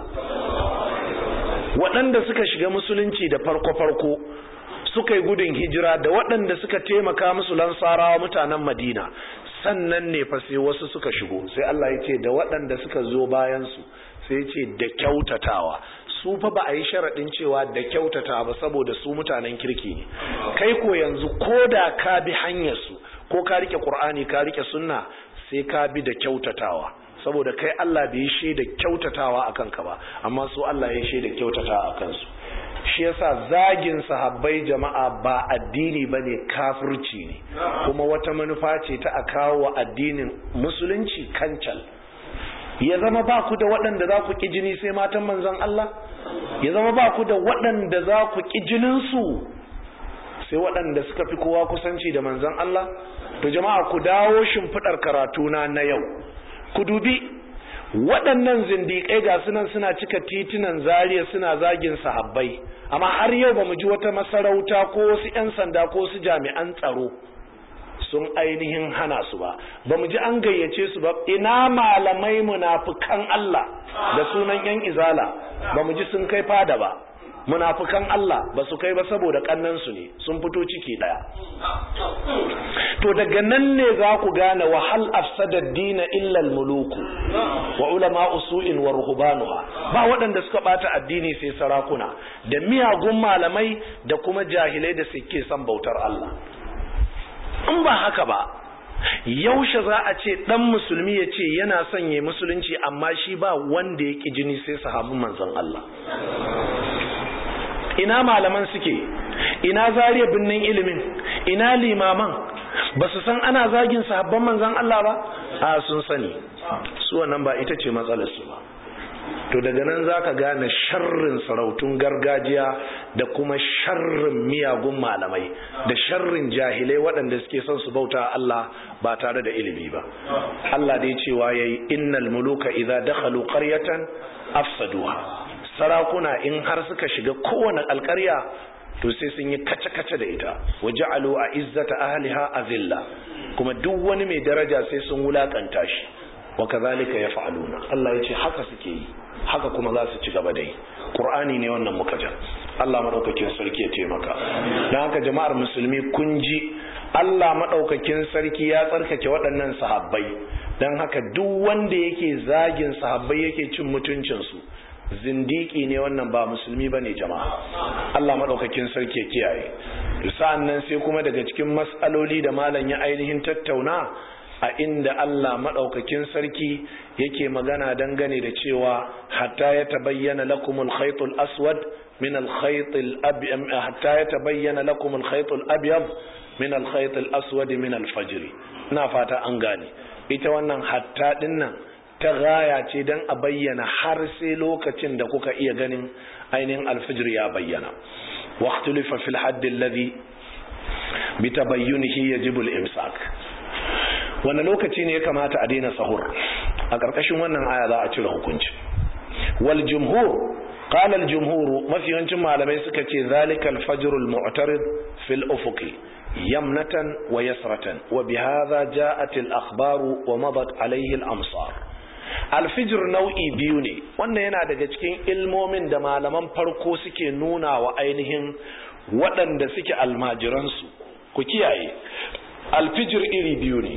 waɗanda suka shiga musulunci da farko-farko suka yi gudun hijira da waɗanda suka taimaka musu lansarawa mutanen madina sannan ne fa sai wasu suka shigo sai Allah ya ce da waɗanda suka zo bayansu sai ya ce da kyautatawa su fa ba a yi sharaɗin cewa da kyautata ba saboda su mutanen kirki ne kai ko yanzu ko da ka bi hanyarsu ko ka rike ƙur'ani ka rike sunna sai ka bi da kyautatawa saboda kai Allah bai yi da kyautatawa a kanka ba amma su Allah ya shaida kyautatawa a kansu shi yasa zagin sahabbai jama'a ba addini bane kafirci ne kuma wata manufa ce ta a kawo wa addinin musulunci kancal ya zama ba ku da waɗanda za ku ƙi jini sai matan manzon Allah ya zama ba ku da waɗanda za ku ƙi jininsu sai waɗanda suka fi kowa kusanci da manzon Allah to jama'a ku dawo shimfiɗar karatuna na yau ku dubi waɗannan zindiƙai ga sunan suna cika titunan zariya suna zagin sahabbai amma har yau ba mu ji wata masarauta ko wasu 'yan sanda ko wasu jami'an tsaro sun ainihin hana su ba ba mu ji an gayyace su ba ina malamai munafukan Allah da sunan 'yan izala ba mu ji sun kai fada ba munafukan Allah ba su kai ba saboda kannansu ne sun fito ciki daya to daga nan ne za ku gane wa hal afsada dina illa muluku wa ulama usu'in wa ruhbanuha ba waɗanda suka bata addini sai sarakuna da miyagun malamai da kuma jahilai da suke son bautar Allah in ba haka ba yaushe za a ce dan musulmi ya ce yana son ya musulunci amma shi ba wanda ya ki jini sai sahabin manzon Allah ina malaman suke ina zariya binnin ilimin ina limaman ba su san ana zagin sahabban manzon Allah ba a sun sani su wannan ba ita ce matsalar su ba to daga nan zaka gane sharrin sarautun gargajiya da kuma sharrin miyagun malamai da sharrin jahilai waɗanda suke son su bauta Allah ba tare da ilimi ba Allah dai cewa yayi innal muluka idza dakhalu qaryatan afsaduha sarakuna in har suka shiga kowane alƙarya to sai sun yi kace-kace da ita waja'alu a izzata ahliha azilla kuma duk wani mai daraja sai sun wulakanta shi wa kazalika yaf'aluna Allah yace haka suke yi haka kuma za su ci gaba da yi Qur'ani ne wannan muka ja Allah madaukakin sarki ya taimaka dan haka jama'ar musulmi kun ji Allah madaukakin sarki ya tsarkake waɗannan sahabbai dan haka duk wanda yake zagin sahabbai yake cin mutuncin su zindiki ne wannan ba musulmi bane jama'a Allah madaukakin sarki ya kiyaye sa'an nan sai kuma daga cikin mas'aloli da malam ya ainihin tattauna a inda Allah maɗaukakin sarki yake magana dangane da cewa hatta ya tabayyana lakumul khaytul aswad min al khaytil abyad hatta ya tabayyana lakumul khaytul abyad min al khaytil aswad min al fajr ina fata an gane ita wannan hatta din nan ta gaya ce dan a bayyana har sai lokacin da kuka iya ganin ainihin alfijir ya bayyana waqtulifa fil hadd alladhi bitabayyunihi yajibu al imsak wanda lokaci ne ya kamata a daina sahur a ƙarƙashin wannan aya za a cire hukunci wal jumhur qala al jumhur mafi yawancin malamai suka ce zalika al fajr al mu'tarid fil ufuqi yamnatan wa yasratan wa bihadha ja'at al akhbar wa madat alayhi al amsar al fajr nau'i biyu ne wannan yana daga cikin ilmomin da malaman farko suke nuna wa ainihin waɗanda suke almajiransu ku kiyaye alfijir iri biyu ne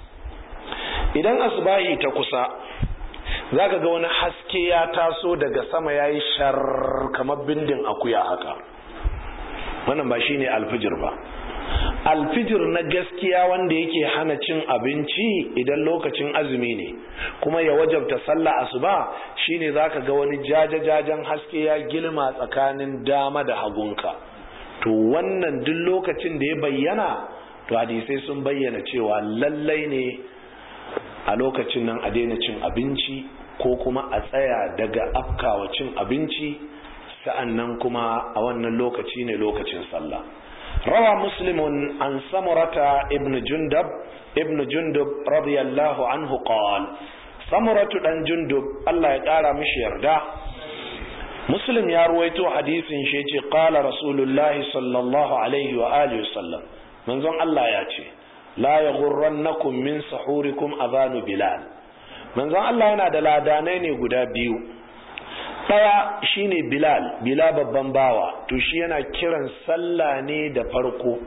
idan asubahi ta kusa zaka ga wani haske ya taso daga sama yayi shar kamar bindin akuya haka wannan ba shine alfijir ba alfijir na gaskiya wanda yake hana cin abinci idan lokacin azumi ne kuma ya wajabta sallah asuba shine zaka ga wani jajajajen haske ya gilma tsakanin dama da hagunka to wannan duk lokacin da ya bayyana to hadisai sun bayyana cewa lallai ne a lokacin nan a daina cin abinci ko kuma a tsaya daga afkawa cin abinci sa'an nan kuma a wannan lokaci ne lokacin sallah rawa muslimun an samurata ibn jundab ibn jundub radiyallahu anhu qal samuratu dan jundub Allah ya kara mishi yarda muslim ya ruwaito hadisin shi ce qala rasulullahi sallallahu alaihi wa alihi wasallam manzon Allah ya ce la yaghurrannakum min sahurikum adhanu bilal manzon Allah yana da ladanai ne guda biyu daya shine bilal bila babban bawa to shi yana kiran sallah ne da farko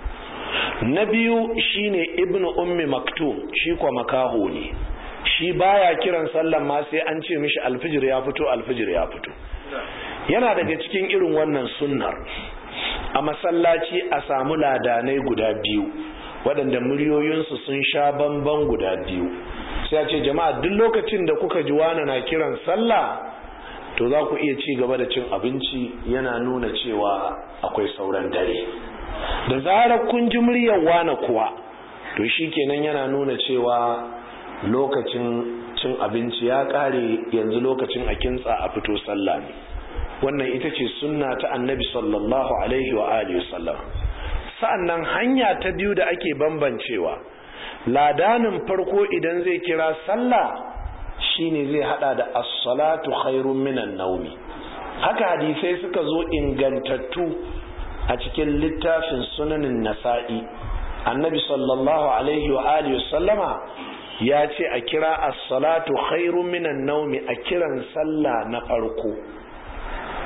na biyu shine ibnu ummi maktum shi kwa makaho ne shi baya kiran sallan ma sai an ce mishi alfijir ya fito alfijir ya fito yana daga cikin irin wannan sunnar a masallaci a samu ladanai guda biyu waɗanda muryoyinsu sun sha bamban guda biyu sai a ce jama'a duk lokacin da kuka ji wani na kiran sallah to za ku iya ci gaba da cin abinci yana nuna cewa akwai sauran dare da zarar kun ji muryar wane kuwa to shi kenan yana nuna cewa lokacin cin abinci ya ƙare yanzu lokacin a kintsa a fito sallah ne wannan ita ce sunna ta annabi sallallahu alaihi wa alihi wasallam sa'annan hanya ta biyu da ake bambancewa ladanin farko idan zai kira sallah shine zai hada da as-salatu khairun minan naumi haka hadisai suka zo ingantattu a cikin littafin sunanin nasa'i annabi sallallahu alaihi wa alihi wasallama ya ce a kira as-salatu khairun minan naumi a kiran sallah na farko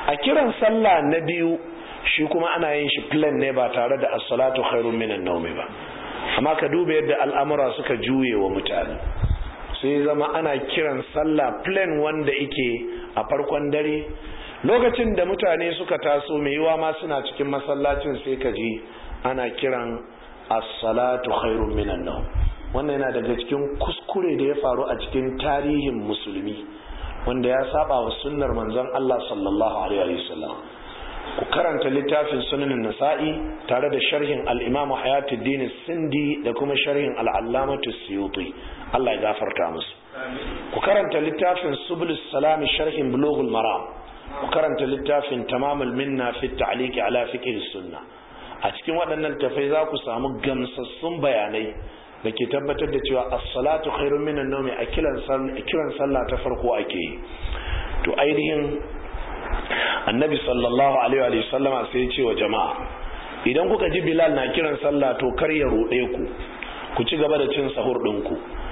a kiran sallah na biyu shi kuma ana yin shi plan ne ba tare da as-salatu khairun minan nawmi ba amma ka duba yadda al'amura suka juye wa mutane sai zama ana kiran sallah plan wanda yake a farkon dare lokacin da mutane suka taso mai yiwa ma suna cikin masallacin sai ka ji ana kiran as-salatu khairun minan nawm wannan yana daga cikin kuskure da ya faru a cikin tarihin musulmi wanda ya saba wa sunnar manzon Allah sallallahu alaihi wasallam ku karanta littafin sunanin nasa'i tare da sharhin al-imamu hayatuddin sindi da kuma sharhin al-allamatu suyuti Allah ya gafarta musu ku karanta littafin subulus salami sharhin bulughul maram ku karanta littafin tamamul minna fi ta'liqi ala fiqh sunna a cikin waɗannan tafai za ku samu gamsassun bayanai da ke tabbatar da cewa as-salatu khairun minan nawmi a kiran sallah ta farko ake yi to ainihin annabi sallallahu alaihi wa sallama sai ya ce wa jama'a idan kuka ji bilal na kiran sallah to kar ya ruɗe ku ku ci gaba da cin sahur ɗinku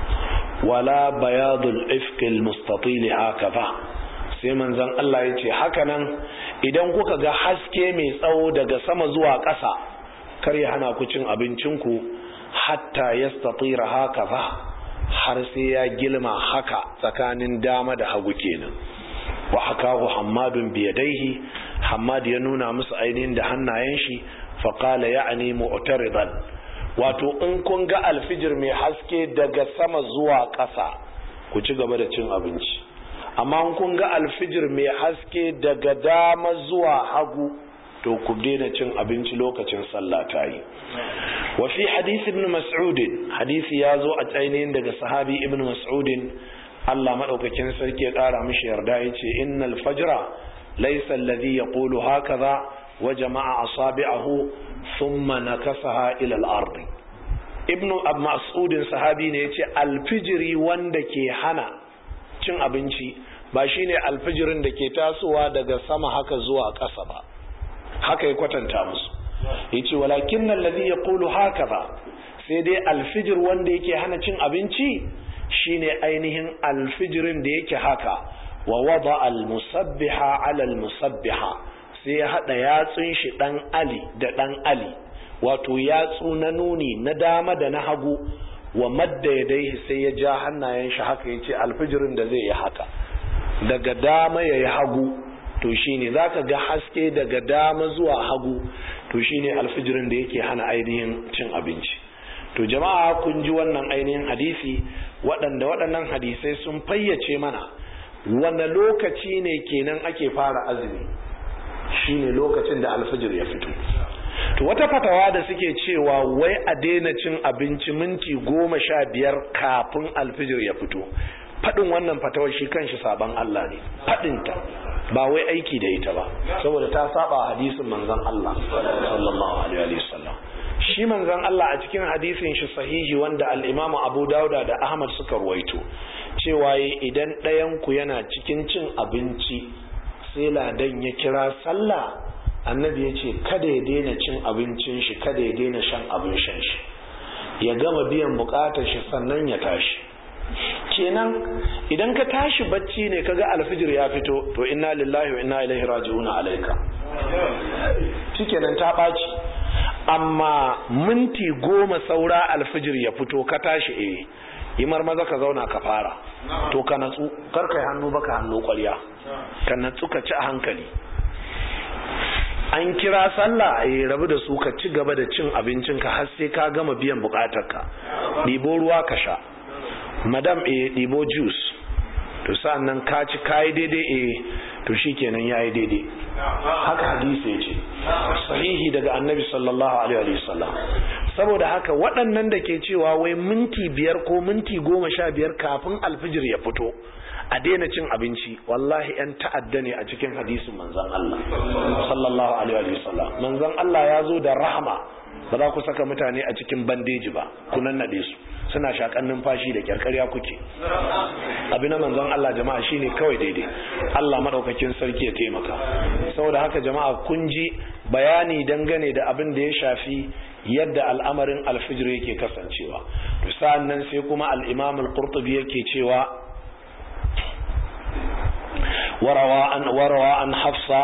wala bayadul ifkil mustatil hakaza sai manzon Allah ya ce haka nan idan kuka ga haske mai tsawo daga sama zuwa ƙasa kar ya hana ku cin abincinku hatta yastatira hakaza har sai ya gilma haka tsakanin dama da hagu kenan wa hakahu hammadun biyadaihi hammad ya nuna musu ainihin da hannayen shi faqala ya'ni mu'taridan wato in kun ga alfijir mai haske daga sama zuwa ƙasa ku ci gaba da cin abinci amma in kun ga alfijir mai haske daga dama zuwa hagu to ku daina cin abinci lokacin sallah ta yi wa fi hadisi ibn mas'ud hadisi ya zo a ainihin daga sahabi ibn mas'ud Allah madaukakin sarki ya kara mishi yarda yace innal fajra laysa alladhi yaqulu hakaza wa jama'a asabi'ahu thumma nakasaha ila al-ard ibn mas'ud sahabi ne yace alfijiri wanda ke hana cin abinci ba shine alfijirin da ke tasowa daga sama haka zuwa ƙasa ba haka ya kwatanta musu yace walakin alladhi yaqulu hakaza sai dai alfijir wanda yake hana cin abinci shine ainihin alfijirin da yake haka wa wada almusabbiha ala almusabbiha sai ya hada yatsun shi dan ali da dan ali wato yatsu na nuni na dama da na hagu wa madda yadaihi sai ya ja hannayen shi haka yace alfijirin da zai yi haka daga dama yayi hagu to shine zaka ga haske daga dama zuwa hagu to shine alfijirin da yake hana ainihin cin abinci to jama'a kun ji wannan ainihin hadisi waɗanda waɗannan hadisai sun fayyace mana wanda lokaci ne kenan ake fara azumi shine lokacin da alfijir ya fito to wata fatawa da suke cewa wai a daina cin abinci minti goma sha biyar kafin alfijir ya fito faɗin wannan fatawar shi kanshi saban Allah ne faɗinta ba wai aiki da ita ba saboda ta saba hadisin manzon Allah sallallahu alaihi wasallam shi manzon Allah a cikin hadisin shi sahihi wanda al-Imam Abu Dauda da Ahmad suka ruwaito cewa idan ɗayan ku yana cikin cin abinci sai ladan ya kira sallah annabi ya ce kada ya daina cin abincin shi kada ya daina shan abin shan shi ya gama biyan bukatar shi sannan ya tashi kenan idan ka tashi bacci ne kaga alfijir ya fito to inna lillahi wa inna ilaihi raji'un alaika shikenan ta ɓaci amma minti goma saura alfijir ya fito ka tashi eh yi marmaza ka zauna ka fara to ka natsu kar kai hannu baka hannu kwarya ka natsu ka ci a hankali an kira sallah eh rabu da su ka ci gaba da cin abincinka har sai ka gama biyan bukatarka ɗibo ruwa ka sha madam e ɗibo juice to sa'an nan ka ci kayi daidai e to shi kenan ya yi daidai haka hadisi ya ce sahihi daga annabi sallallahu alaihi wasallam saboda haka waɗannan da ke cewa wai minti biyar ko minti goma sha biyar kafin alfijir ya fito a daina cin abinci wallahi yan ta'adda ne a cikin hadisin manzon Allah sallallahu alaihi wasallam manzon Allah ya zo da rahama ba za ku saka mutane a cikin bandeji ba ku nannade su suna shakan numfashi da kyarkarya kuke abin na manzon Allah jama'a shine kawai daidai Allah madaukakin sarki ya taimaka saboda haka jama'a kun ji bayani dangane da abin da ya shafi yadda al'amarin alfijir yake kasancewa to sa'an nan sai kuma al-imam al-qurtubi yake cewa وروى عن وروى عن حفصة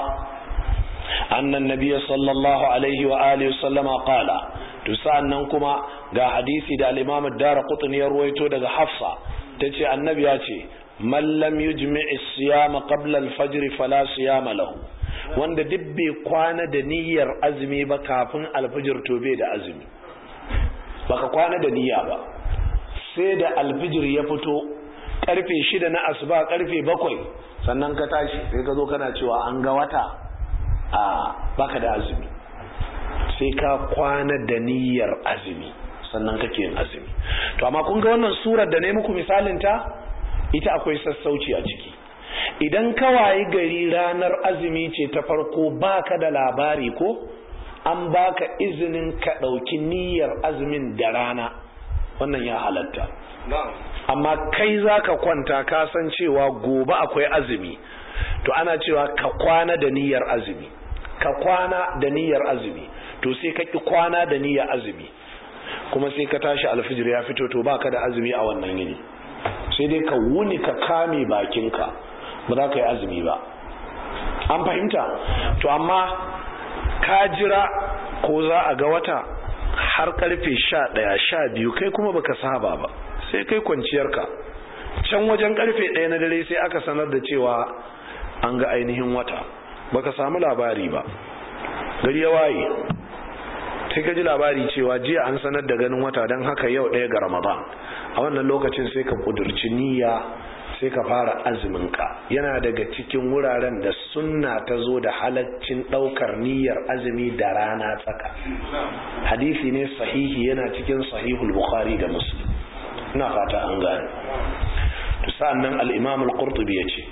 أن النبي صلى الله عليه وآله وسلم قال تسألن كما ga hadisi da al-Imam ad-Darqutni ya ruwaito daga Hafsa tace annabi ya ce man lam yujmi' as-siyama qabla al-fajr fala siyama lahu wanda duk bai kwana da niyyar azumi ba kafin al-fajr to bai da azumi baka kwana da niyya ba sai da al-fajr ya fito karfe shida na asuba karfe bakwai sannan ka tashi sai ka zo kana cewa an ga wata a baka da azumi sai ka kwana da niyyar azumi sannan kake yin azumi to amma kun ga wannan surar da ne muku misalin ta ita akwai sassauci a ciki idan ka wayi gari ranar azumi ce ta farko baka da labari ko an baka izinin ka ɗauki niyyar azumin da rana wannan ya halatta amma kai za ka kwanta ka san cewa gobe akwai azumi to ana cewa ka kwana da niyyar azumi ka kwana da niyyar azumi to sai ka ki kwana da niyyar azumi kuma sai ka tashi alfijir ya fito to baka da azumi a wannan yini sai dai ka wuni ka kame bakinka ba za ka yi azumi ba an fahimta to amma ka jira ko za a ga wata har karfe sha ɗaya sha biyu kai kuma baka saba ba sai kai kwanciyarka can wajen karfe ɗaya na dare sai aka sanar da cewa an ga ainihin wata baka samu labari ba gari ya waye sai ka ji labari cewa jiya an sanar da ganin wata don haka yau ɗaya ga ramadan a wannan lokacin sai ka kudurci niyya sai ka fara azuminka yana daga cikin wuraren da sunna ta zo da halaccin ɗaukar niyyar azumi da rana tsaka hadisi ne sahihi yana cikin sahihul bukhari da muslim ina fata an gane to sa'annan al-imam al-qurtubi yace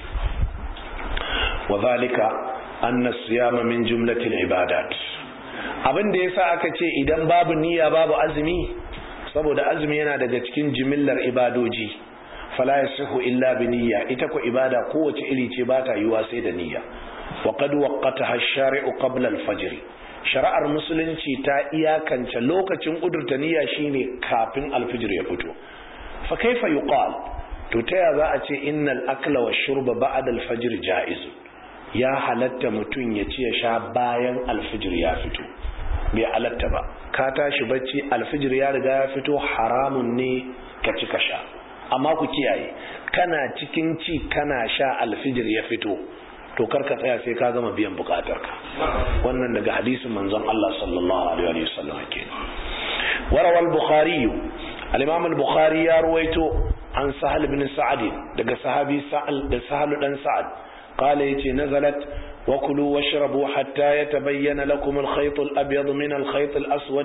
wa zalika anna siyama min jumlatil ibadat abin da yasa aka ce idan babu niyya babu azumi saboda azumi yana daga cikin jimillar ibadoji fala yasihu illa bi niyya ita ko ibada kowace iri ce ba ta yiwa sai da niyya wa qad waqqataha ash-shari'u qabla al-fajr shari'ar musulunci ta iyakance lokacin kudurta niyya shine kafin al-fajr ya fito fa kaifa yuqal to ta za a ce innal akla wa shurba ba'da al-fajr jaiz ya halatta mutum ya ci ya sha bayan al-fajr ya fito bai halatta ba ka tashi bacci al-fajr ya riga ya fito haramun ne ka ci ka sha amma ku kiyaye kana cikin ci kana sha al-fajr ya fito to karka tsaya sai ka gama biyan bukatarka wannan daga hadisin manzon Allah sallallahu alaihi wasallam kenan warawal bukhari al-imam al-bukhari ya ruwaito an sahal ibn sa'ad daga sahabi sa'al da sahal dan sa'ad qala yace nazalat wa kulu washrabu hatta yatabayyana lakum al-khayt al-abyad min al-khayt al-aswad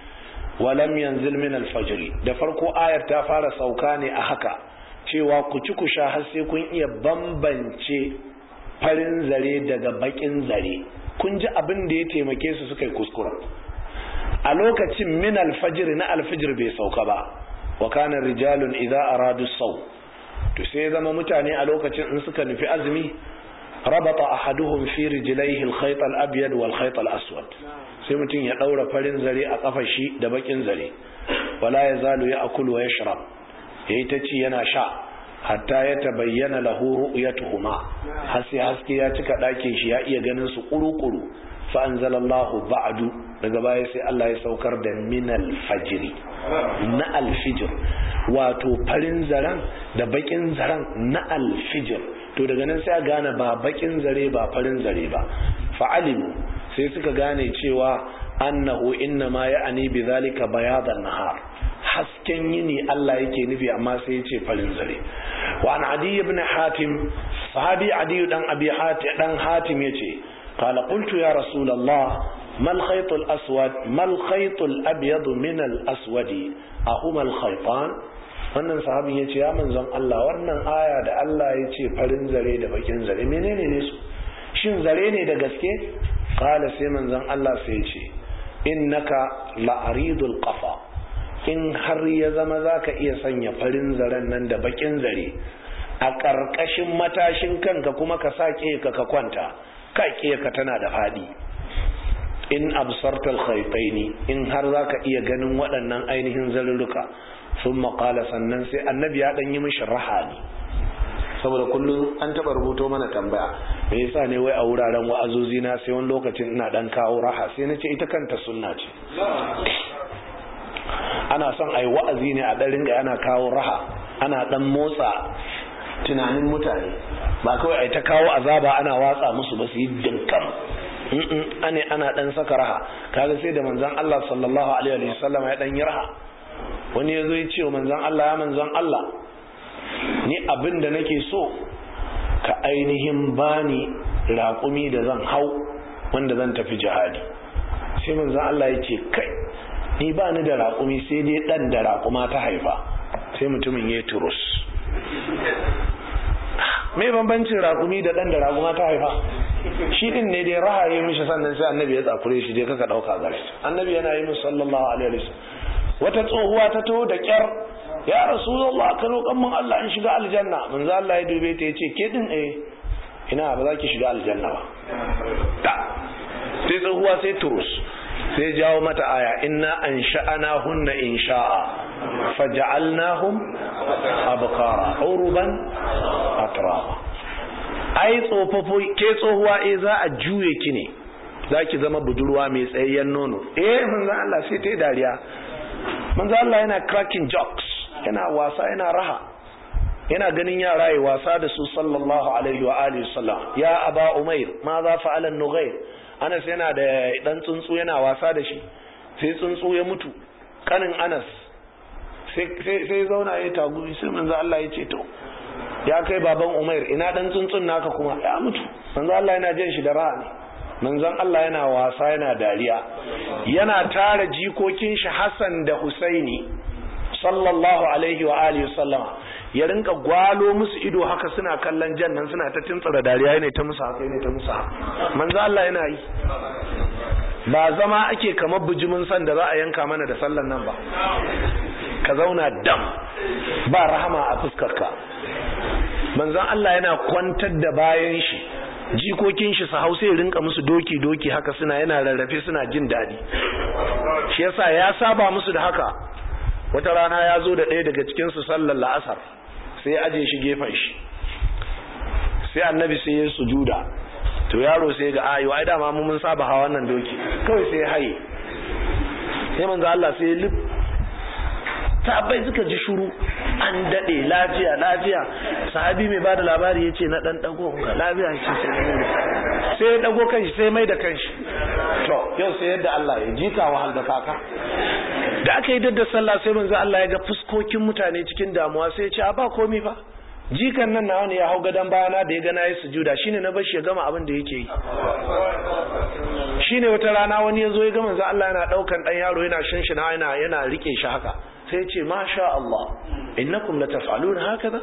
wa lam yanzil min al-fajr da farko ayar ta fara sauka ne a haka cewa ku ci ku sha har sai kun iya bambance farin zare daga bakin zare kun ji abin da ya taimake su suka yi kuskura a lokacin min alfajir na alfajir bai sauka ba wa kana rijalun idza aradu saw to sai zama mutane a lokacin in suka nufi azumi rabata ahaduhum fi rijlaihi alkhayt alabyad wal khayt alaswad sai mutum ya daura farin zare a kafar shi da bakin zare wala yazalu ya'kulu wa yashrab yayi ta ci yana sha hatta ya tabayyana lahu ru'yatuhuma har sai haske ya cika ɗakin shi ya iya ganin su kuru-kuru fa anzalallahu ba'du daga baya sai Allah ya saukar da minal fajri na alfijir wato farin zaren da bakin zaren na alfijir to daga nan sai a gane ba bakin zare ba farin zare ba fa'alimu sai suka gane cewa annahu inna ma ya'ani bi zalika bayadan nahar hasken yini Allah yake nufi amma sai ya ce farin zare wa an adi ibn hatim sahabi adi dan abi hatim dan hatim yace qala qultu ya rasulullah mal khayt al aswad mal khayt al abyad min al aswadi ahuma al khaytan wannan sahabin yace ya manzon Allah wannan aya da Allah yace farin zare da bakin zare menene ne su shin zare ne da gaske qala sai manzon Allah sai yace innaka la aridul qafa in har ya zama za ka iya sanya farin zaren nan da bakin zare a ƙarƙashin matashin kanka kuma ka sa ka ka kwanta ka ka tana da faɗi in absartal khaytaini in har za ka iya ganin waɗannan ainihin zarurruka sun maƙala sannan sai annabi ya ɗan yi mishi rahani saboda kullum an taba rubuto mana tambaya me yasa ne wai a wuraren wa'azozi na sai wani lokacin ina dan kawo raha sai na ce ita kanta sunna ce ana son a yi wa'azi ne a ɗan ringa ana kawo raha ana ɗan motsa tunanin mutane ba kawai a ta kawo azaba ana watsa musu ba su yi dinkan ane ana ɗan saka raha kaga sai da manzan Allah sallallahu alaihi wa sallam ya ɗan yi raha wani ya zo ya ce wa manzan Allah ya manzan Allah ni abin da nake so ka ainihin bani raƙumi da zan hau wanda zan tafi jihadi sai manzan Allah ya ce kai ni ba ni da raƙumi sai dai ɗan da raƙuma ta haifa sai mutumin ya turus me bambancin raƙumi da ɗan da raƙuma ta haifa shi ɗin ne dai rahaye mishi sannan sai annabi ya tsakure shi dai kaka ɗauka gare annabi yana yi musu sallallahu alaihi wasallam wata tsohuwa ta taho da ƙyar ya rasulullah ka roƙan mun Allah in shiga aljanna manzo Allah ya dube ta yace ke din eh ina ba za ki shiga aljanna ba ta sai tsohuwa sai turus sai jawo mata aya inna an sha'ana hunna in sha'a faja'alnahum abkara uruban atraba ai tsofafo ke tsohuwa eh za a juye ki ne za ki zama budurwa mai tsayayyen nono eh manzo Allah sai ta dariya manzo Allah yana cracking jokes yana wasa yana raha yana ganin yara yi wasa da su sallallahu alaihi wa alihi sallam ya aba umair ma za fa'ala an-nughair Anas yana da dan tsuntsu yana wasa da shi sai tsuntsu ya mutu kanin Anas sai zauna ya tagu sai manzo Allah ya ce to ya kai baban Umair ina dan tsuntsun naka kuma ya mutu manzo Allah yana jin shi da raha ne manzon Allah yana wasa yana dariya yana tara jikokin shi Hassan da Husaini sallallahu alaihi wa alihi sallama ya rinka gwalo musu ido haka suna kallon jannan suna ta tuntsara dariya ne ta musu haka ne ta musu haka manzo Allah yana yi ba zama ake kamar bujimin san da za a yanka mana da sallan nan ba ka zauna dam ba rahama a fuskarka manzon Allah yana kwantar da bayan shi jikokin shi su hausa ya rinka musu doki doki haka suna yana rarrafe suna jin daɗi shi yasa ya saba musu da haka wata rana ya zo da ɗaya daga cikin su sallar la'asar sai ya aje shi gefen shi sai annabi sai ya sujuda to yaro sai ga ayo ai dama mu mun saba hawa wannan doki kawai sai haye sai manzo Allah sai lif sahabbai suka ji shuru an dade lafiya lafiya sahabi mai bada labari yace na dan dago ga lafiya shi sai sai ya dago kanshi sai mai da kanshi to yau sai yadda Allah ya jika wahal da kaka da aka yi dadda sallah sai manzo Allah ya ga fuskokin mutane cikin damuwa sai ya ce a ba komai fa jikan nan nawa ne ya hau gadon bayana da ya gana ya sujuda shine na bashi ya gama abin da yake yi shine wata rana wani ya zo ya gama za Allah yana daukan dan yaro yana shinshina yana yana rike shi haka sai ya ce masha Allah innakum lataf'alun hakaza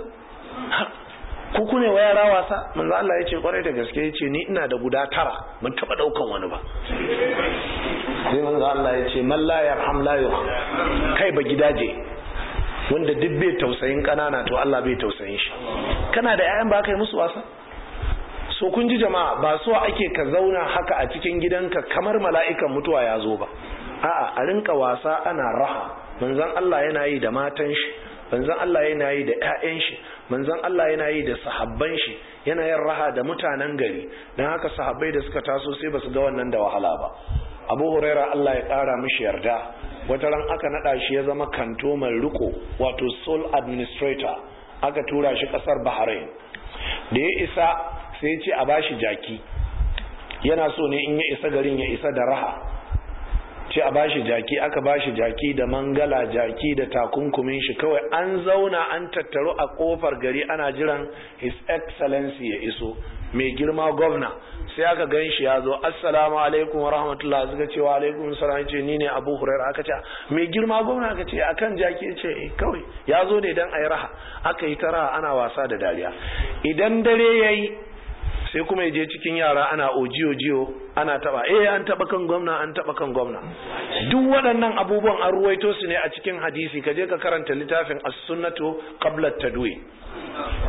ku ku ne wa yara wasa manzo Allah ya ce kwarai da gaske ya ce ni ina da guda tara ban taba daukan wani ba sai manzo Allah ya ce man la yarham la yurham kai ba gidaje wanda duk bai tausayin kanana to Allah bai tausayin shi kana da ƴaƴan ba kai musu wasa so kun ji jama'a ba so ake ka zauna haka a cikin gidanka kamar mala'ikan mutuwa ya zo ba a'a a rinka wasa ana raha manzon Allah yana yi da matan shi manzon Allah yana yi da ƴaƴan shi manzon Allah yana yi da sahabban shi yana yin raha da mutanen gari dan haka sahabbai da suka taso sai basu ga wannan da wahala ba Abu Huraira Allah ya ƙara mishi yarda wata ran aka nada shi ya zama kanto mai riko wato sole administrator aka tura shi kasar Bahrain da ya isa sai ya ce a bashi jaki yana so ne in ya isa garin ya isa da raha ce a bashi jaki aka bashi jaki da mangala jaki da takunkumin shi kawai an zauna an tattaru a kofar gari ana jiran his excellency ya iso mai girma gwamna sai aka gan shi ya zo assalamu alaikum wa rahmatullah suka ce wa alaikum salam ce ni ne abu huraira aka ce mai girma gwamna aka ce akan jaki ce eh kawai ya zo ne dan ayi raha aka yi ta raha ana wasa da dariya idan dare yayi sai kuma ya je cikin yara ana ojiyo jiyo ana taba eh an taba kan gwamna an taba kan gwamna duk waɗannan abubuwan an ruwaito su ne a cikin hadisi ka je ka karanta littafin as-sunnatu qabla at-tadwi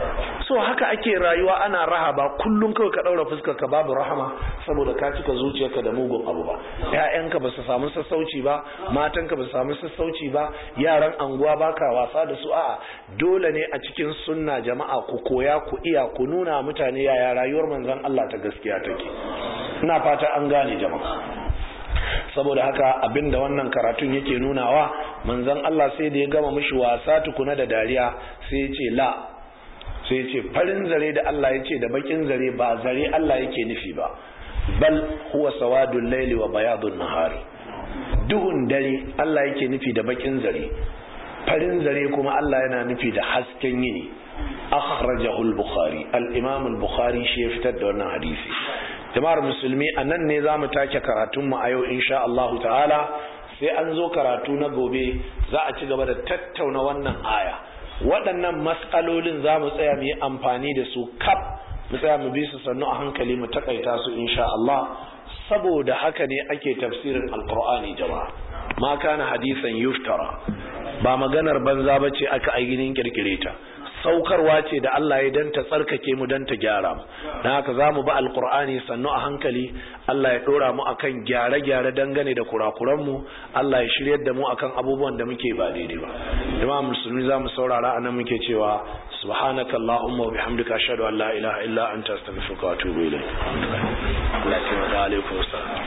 so haka ake rayuwa ana raha ba kullum kawai ka daura fuskar ka babu rahama saboda ka cika zuciyarka da mugun abu ba ƴaƴanka ba su samu sassauci ba matanka ba su samu sassauci ba yaran anguwa baka wasa da su a'a dole ne a cikin sunna jama'a ku koya ku iya ku nuna mutane yaya rayuwar manzon Allah ta gaskiya take ina fata an gane jama'a saboda haka abinda wannan karatun yake nunawa manzon Allah sai da ya gama mishi wasa tukuna da dariya sai ya ce la sai ya ce farin zare da Allah ya ce da bakin zare ba zare Allah yake nufi ba bal huwa sawadul laili wa bayadun nahari duhun dare Allah yake nufi da bakin zare farin zare kuma Allah yana nufi da hasken yini akhrajahu al-bukhari al-imam al-bukhari shi ya fitar da wannan hadisi jama'ar musulmi a nan ne za mu take karatunmu a yau insha Allah ta'ala sai an zo karatu na gobe za a ci gaba da tattauna wannan aya waɗannan matsalolin za mu tsaya mu yi amfani da su kaf mu tsaya mu bi su sannu a hankali mu takaita su insha Allah saboda haka ne ake tafsirin alqur'ani jama'a ma kana hadisan yuftara ba maganar banza bace aka ainihin kirkire ta saukarwa ce da Allah ya danta tsarkake mu danta gyara mu dan haka zamu ba alqur'ani sannu a hankali Allah ya dora mu akan gyare-gyare dangane da kurakuran mu Allah ya shiryar da mu akan abubuwan da muke ba daidai ba jama'a musulmi zamu saurara anan muke cewa subhanakallahumma wa bihamdika ashhadu an la ilaha illa anta astaghfiruka wa atubu ilayk Allah ya alaikum